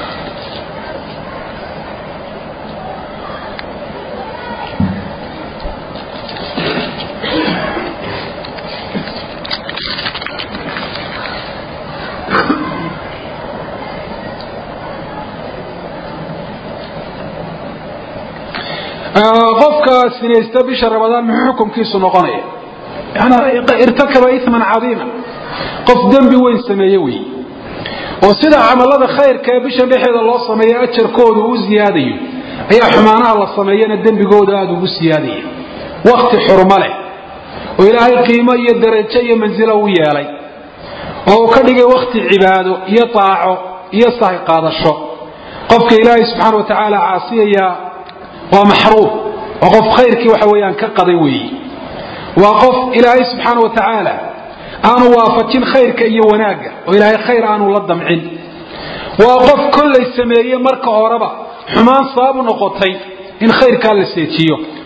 qofka sinaysta bisha ramadaan muxuu xukunkiisu noqonaya irtakaba iman cadiima qof dembi weyn sameeye wey oo sida camalada khayrka ee bisha dhexeeda loo sameeyo ajarkoodu u ziyaadayo ayaa xumaanaha la sameeyana dembigooda aada ugu siyaadaya wakti xurmo leh oo ilaahay qiimo iyo darajo iyo mansilo u yeelay oo uu ka dhigay wakti cibaado iyo taaco iyo sahay qaadasho qofka ilaahay subxaana wa tacaala caasiyaya waa maxruum waa qof khayrkii waxa weeyaan ka qaday weeye waa qof ilaahay subxaana wa tacaala aanu waafajin khayrka iyo wanaagga oo ilaahay khayr aanu la damcin waa qof kollay sameeye marka horeba xumaan sababu noqotay in khayrkaa la seejiyo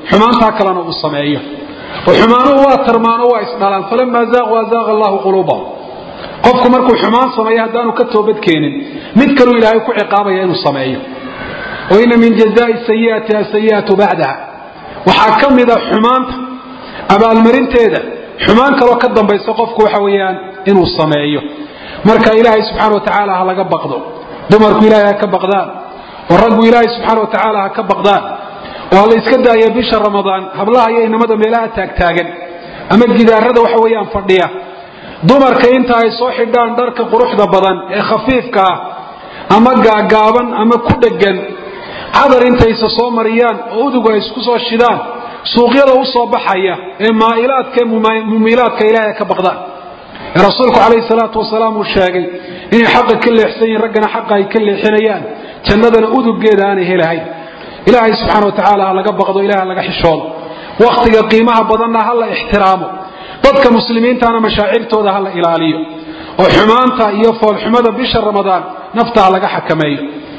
xumaantaa kalena uu sameeyo oo xumaanuhu waa tarmaano waa isdhalaan falamaa zaaqu azaaqa allahu quluubahum qofku markuu xumaan sameeyo haddaanu ka toobadkeenin mid kaluu ilaahay ku ciqaabaya inuu sameeyo wa ina min jazaai sayiati asayiatu bacdaha waxaa ka mida xumaanta abaalmarinteeda xumaan kaloo ka dambaysa qofku waxa weeyaan inuu sameeyo marka ilaahay subxaana wa tacaala ha laga baqdo dumarku ilaahay ha ka baqdaan oo raggu ilaahay subxaana wa tacaala ha ka baqdaan oo ha la iska daaya bisha ramadaan hablaha iyo inamada meelaha taagtaagan ama gidaarada waxa weeyaan fadhiya dumarka inta ay soo xidhaan dharka quruxda badan ee khafiifka ah ama gaagaaban ama ku dhegan cadar intaysa soo mariyaan oo udugu ay isku soo shidaan suuqyada u soo baxaya ee maailaadka mumiilaadka ilaahay ka baqdaan ee rasuulku calayhi salaatu wasalaam uu sheegay inay xaqa ka leexsan yihin raggana xaqa ay ka leexinayaan jannadana uduggeeda aanay helahayn ilaahay subxaana wa tacaala ha laga baqdo ilahay ha laga xishoodo wakhtiga qiimaha badanna ha la ixtiraamo dadka muslimiintana mashaacirtooda ha la ilaaliyo oo xumaanta iyo foolxumada bisha ramadaan nafta ha laga xakameeyo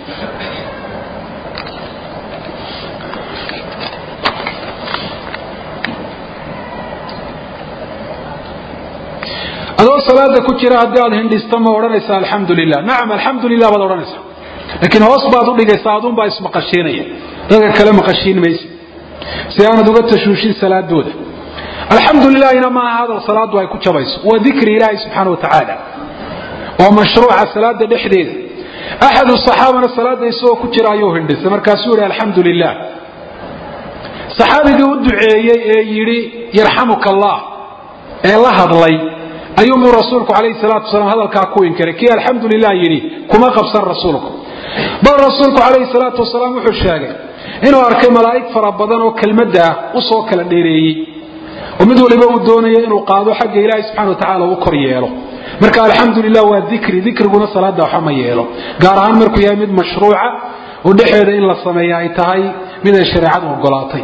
adoo salaada ku jira haddii aad hindhisto ma odhanaysa alxamdu lilah nacam alxamdu lilah baad odhanaysaa laakiin hoos baad u dhigaysaa adunbaa ismaqashiinaya dadka kale maqashiin maysa si aanad uga tashuushin salaadooda alxamdu lilahina maaha hadal salaadu ay ku jabayso waa dikri ilaahi subxaana wa tacaala waa mashruuca salaada dhexdeeda axadu saxaabana salaada isagoo ku jira ayuu hindhisay markaasuu yihi alxamdu lilah saxaabigii u duceeyey ee yidhi yarxamuka allah ee la hadlay ayuunbuu rasuulku calayhi salaatu wasalaam hadalkaa ku inkiray kii alxamdu lilah yidhi kuma qabsan rasuulku bal rasuulku calayhi salaatu wasalaam wuxuu sheegay inuu arkay malaa'ig fara badan oo kelmadda ah u soo kala dheereeyey oo mid waliba uu doonayo inuu qaado xagga ilaahi subxana wa tacala u kor yeelo marka alxamdu lilah waa dikri dikriguna salaada waxa ma yeelo gaar ahaan markuu yahay mid mashruuca oo dhexeeda in la sameeya ay tahay mid ay shareecadu ogolaatay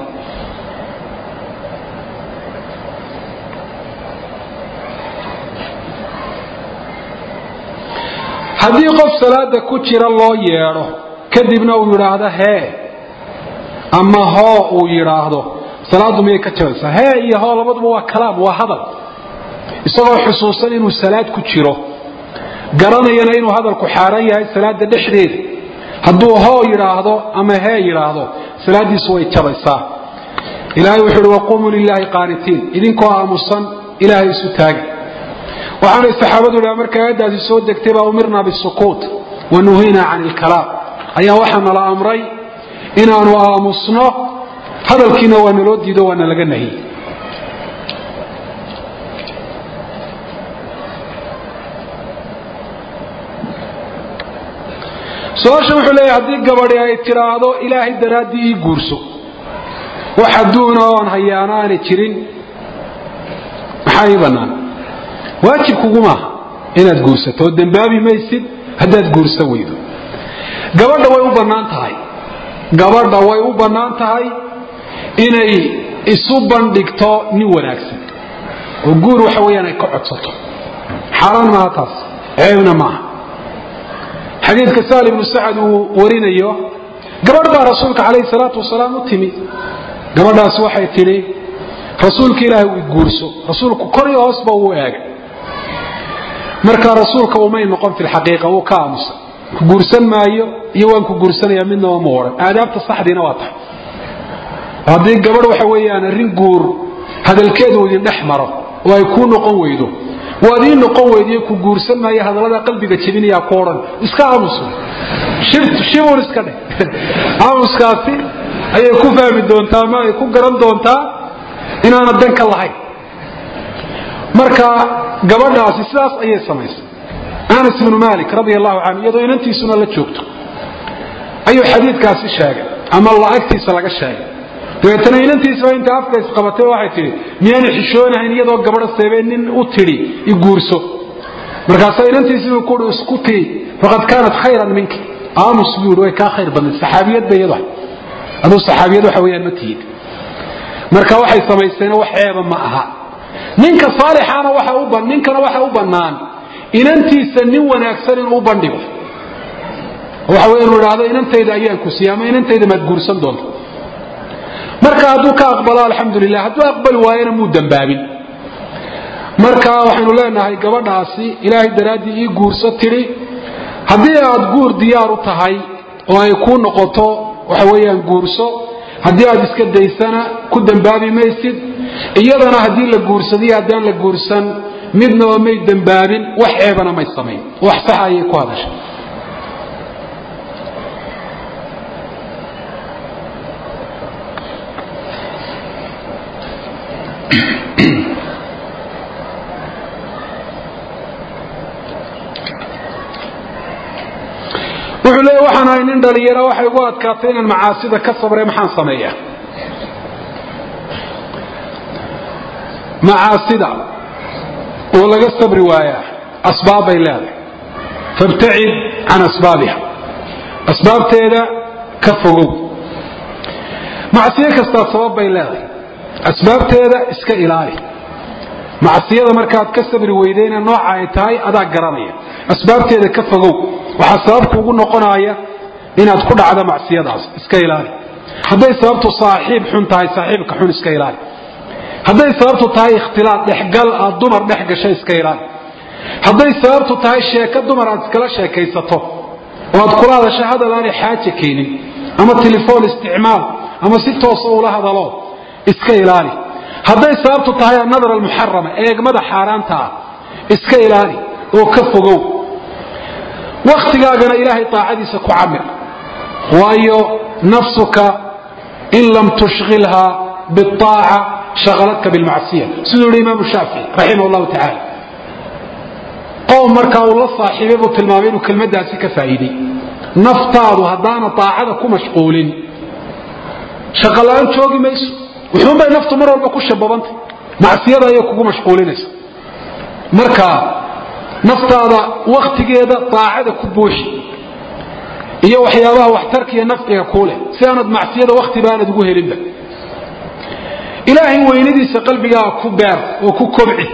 haddii qof salaada ku jira loo yeedho kadibna uu yidhaahdo hee ama hoo uu yidhaahdo salaaddu miyay ka jabaysaa hee iyo hoo labaduba waa kalaam waa hadal isagoo xusuusan inuu salaad ku jiro garanayana inuu hadalku xaaraan yahay salaada dhexdeeda hadduu hoo yidhaahdo ama hee yidhaahdo salaaddiisu way jabaysaa ilaahay wuxuu uhi waquumuu lilaahi qaanitiin idinkoo aamusan ilaahay isu taaga waxaanay saxaabadu idhaha markay aayaddaasi soo degtay baa umirnaa bisukuut wa nuhiinaa can ilkalaam ayaa waxaa nala amray inaanu aamusno hadalkiina waa naloo diido waana laga nahiyey su-aasha wuxuu leeyahay haddii gabadhi ay tidhaahdo ilaahay daraaddii ii guurso wax adduuna oon hayaano aanay jirin maxaa ii bannaan waajib kugumaaha inaad guursato oo dembaabi maysid haddaad guursa weydo gabadha way u bannaan tahay gabadha way u bannaan tahay inay isu bandhigto nin wanaagsan oo guur waxa weeyaan ay ka codsato xaaraan maaha taas ceebna maaha xadiidka sahl ibnu sacad uu warinayo gabadh baa rasuulka calayhi salaatu wasalaam u timi gabadhaasi waxay tidhi rasuulka ilaahay uu guurso rasuulku kor iyo hoosba uu eegay marka rasuulka umay noqon fi lxaqiiqa wuu ka aamusay ku guursan maayo iyo waan ku guursanaya midnaba ma odhan aadaabta saxdiina waa tahay haddii gabadh waxa weeyaan arrin guur hadalkeedu idin dhex maro oo ay kuu noqon weydo waad ii noqon weydiyo ku guursan maayo hadallada qalbiga jebinayaa ku odhan iska aamuso shibun iska dheh aamuskaasi ayay ku fahmi doontaa ama ay ku garan doontaa inaana danka lahayn marka gabadhaasi sidaas ayay samaysay anas ibnu malik radia allahu canhu iyadoo inantiisuna la joogto ayuu xadiidkaasi sheegay ama la'agtiisa laga sheegay dabeetana inantiisba inta afka isqabatay waxay tidhi miyaana xishoonahayn iyadoo gabadha seebee nin u tidhi i guurso markaasaa inantiisiibuu kuui iskutii faqad kaanat khayran minki aamus buu yidhi way kaa khayr badnay saxaabiyad ba iyadu aduu saxaabiyad waxa weeyaan ma tihid marka waxay samayseena wax ceeba ma aha ninka saalixaana waxa u ninkana waxa u bannaan inantiisa nin wanaagsan inuu u bandhigo waxa wey inu idhaahdo inantayda ayaan ku siiyey ama inantayda maad guursan doonta marka hadduu ka aqbalo alxamdulilah hadduu aqbali waayana muu dembaabin marka waxaynu leenahay gabadhaasi ilaahay daraaddii ii guurso tidhi haddii aad guur diyaar u tahay oo ay kuu noqoto waxa weeyaan guurso haddii aad iska daysana ku dembaabi maysid iyadana haddii la guursadiyo haddaan la guursan midnaba may dembaabin wax ceebana may samayn wax saxa ayay ku hadashay wuxuu leeya waxaan ahay nin dhalinyaro waxay ugu adkaatay inaan macaasida ka sabre maxaan sameeya macaasida oo laga sabri waayaa asbaab bay leedahay fabtacid can asbaabiha asbaabteeda ka fogow macsiyo kastaa sabab bay leedahay asbaabteeda iska ilaali macsiyada markaad ka sabri weydayna nooca ay tahay adaa garanaya asbaabteeda ka fogow waxaa sababku ugu noqonaya inaad ku dhacdo macsiyadaas iska ilaali hadday sababtu saaxiib xun tahay saaxiibka xun iska ilaali hadday sababtu tahay ikhtilaad dhexgal aad dumar dhex gashay iska ilaali hadday sababtu tahay sheeko dumar aad iskala sheekaysato oo aad kula hadasho hadal aanay xaaja keenin ama telefoon isticmaal ama si toosa ula hadalo iska ilaali hadday sababtu tahay annadar almuxarama eegmada xaaraanta ah iska ilaali oo ka fogow wakhtigaagana ilaahay taacadiisa ku camir waayo nafsuka in lam tushghilha biaaca shaqaladka bilmacsiya siduu yihi imaamu shaafici raximah llahu tacaala qowm markaa uu la saaxiibay buu tilmaamay inuu kelmadaasi ka faa'iiday naftaadu haddaana aacada ku mashquulin shaqala-aan joogi mayso wuxuunbay naftu mar walba ku shababantay macsiyada ayay kugu mashquulinaysa marka naftaada wakhtigeeda daacada ku buuxi iyo waxyaabaha waxtarka iyo nafciga kuu leh si aanad macsiyada wakhtiba aanad ugu helinba ilaahay weynadiisa qalbigaaga ku beer oo ku kobci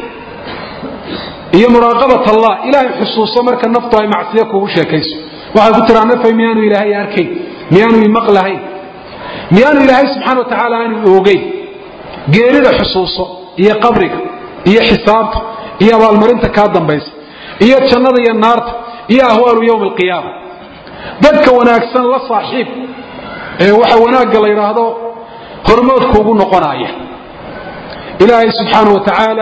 iyo muraaqabat allah ilaahay xusuuso marka naftu ay macsiyo kugu sheekayso waxay ku tiraa nafay miyaanu ilaahay arkayn miyaanu imaqlahayn miyaanu ilaahay subxana wa tacaala aanu oogeyn geerida xusuuso iyo qabriga iyo xisaabta iyo abaalmarinta kaa dambaysa iyo jannada iyo naarta iyo ahwaalu yowmi alqiyaama dadka wanaagsan la saaxiib ee waxa wanaagga la yidhaahdo hormoodkuugu noqonaya ilaahay subxaana wa tacaala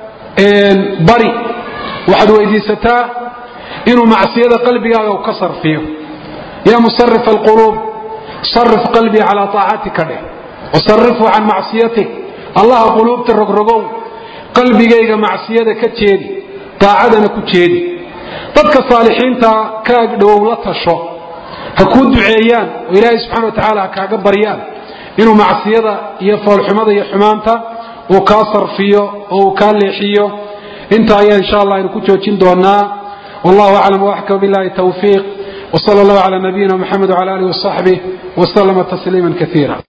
bari waxaad weydiisataa inuu macsiyada qalbigaaga ka sarfiyo ya musarif alquluub sarif qalbii calaa aacatika dheh wasarifhu can macsiyatik allaha quluubta rogrogow qalbigayga macsiyada ka jeedi daacadana ku jeedi dadka saalixiinta ka agdhowow la tasho ha kuu duceeyaan oo ilaahay subxana wa tacaala ha kaaga baryaan inuu macsiyada iyo foolxumada iyo xumaanta uu kaa sarfiyo oo uu kaa leexiyo inta ayaa insha allah aynu ku joojin doonaa wallahu aclam waxkam billahi tawfiiq wsala allahu cala nabiyina mxamed wcala alihi wasaxbih waslama tasliima kaiira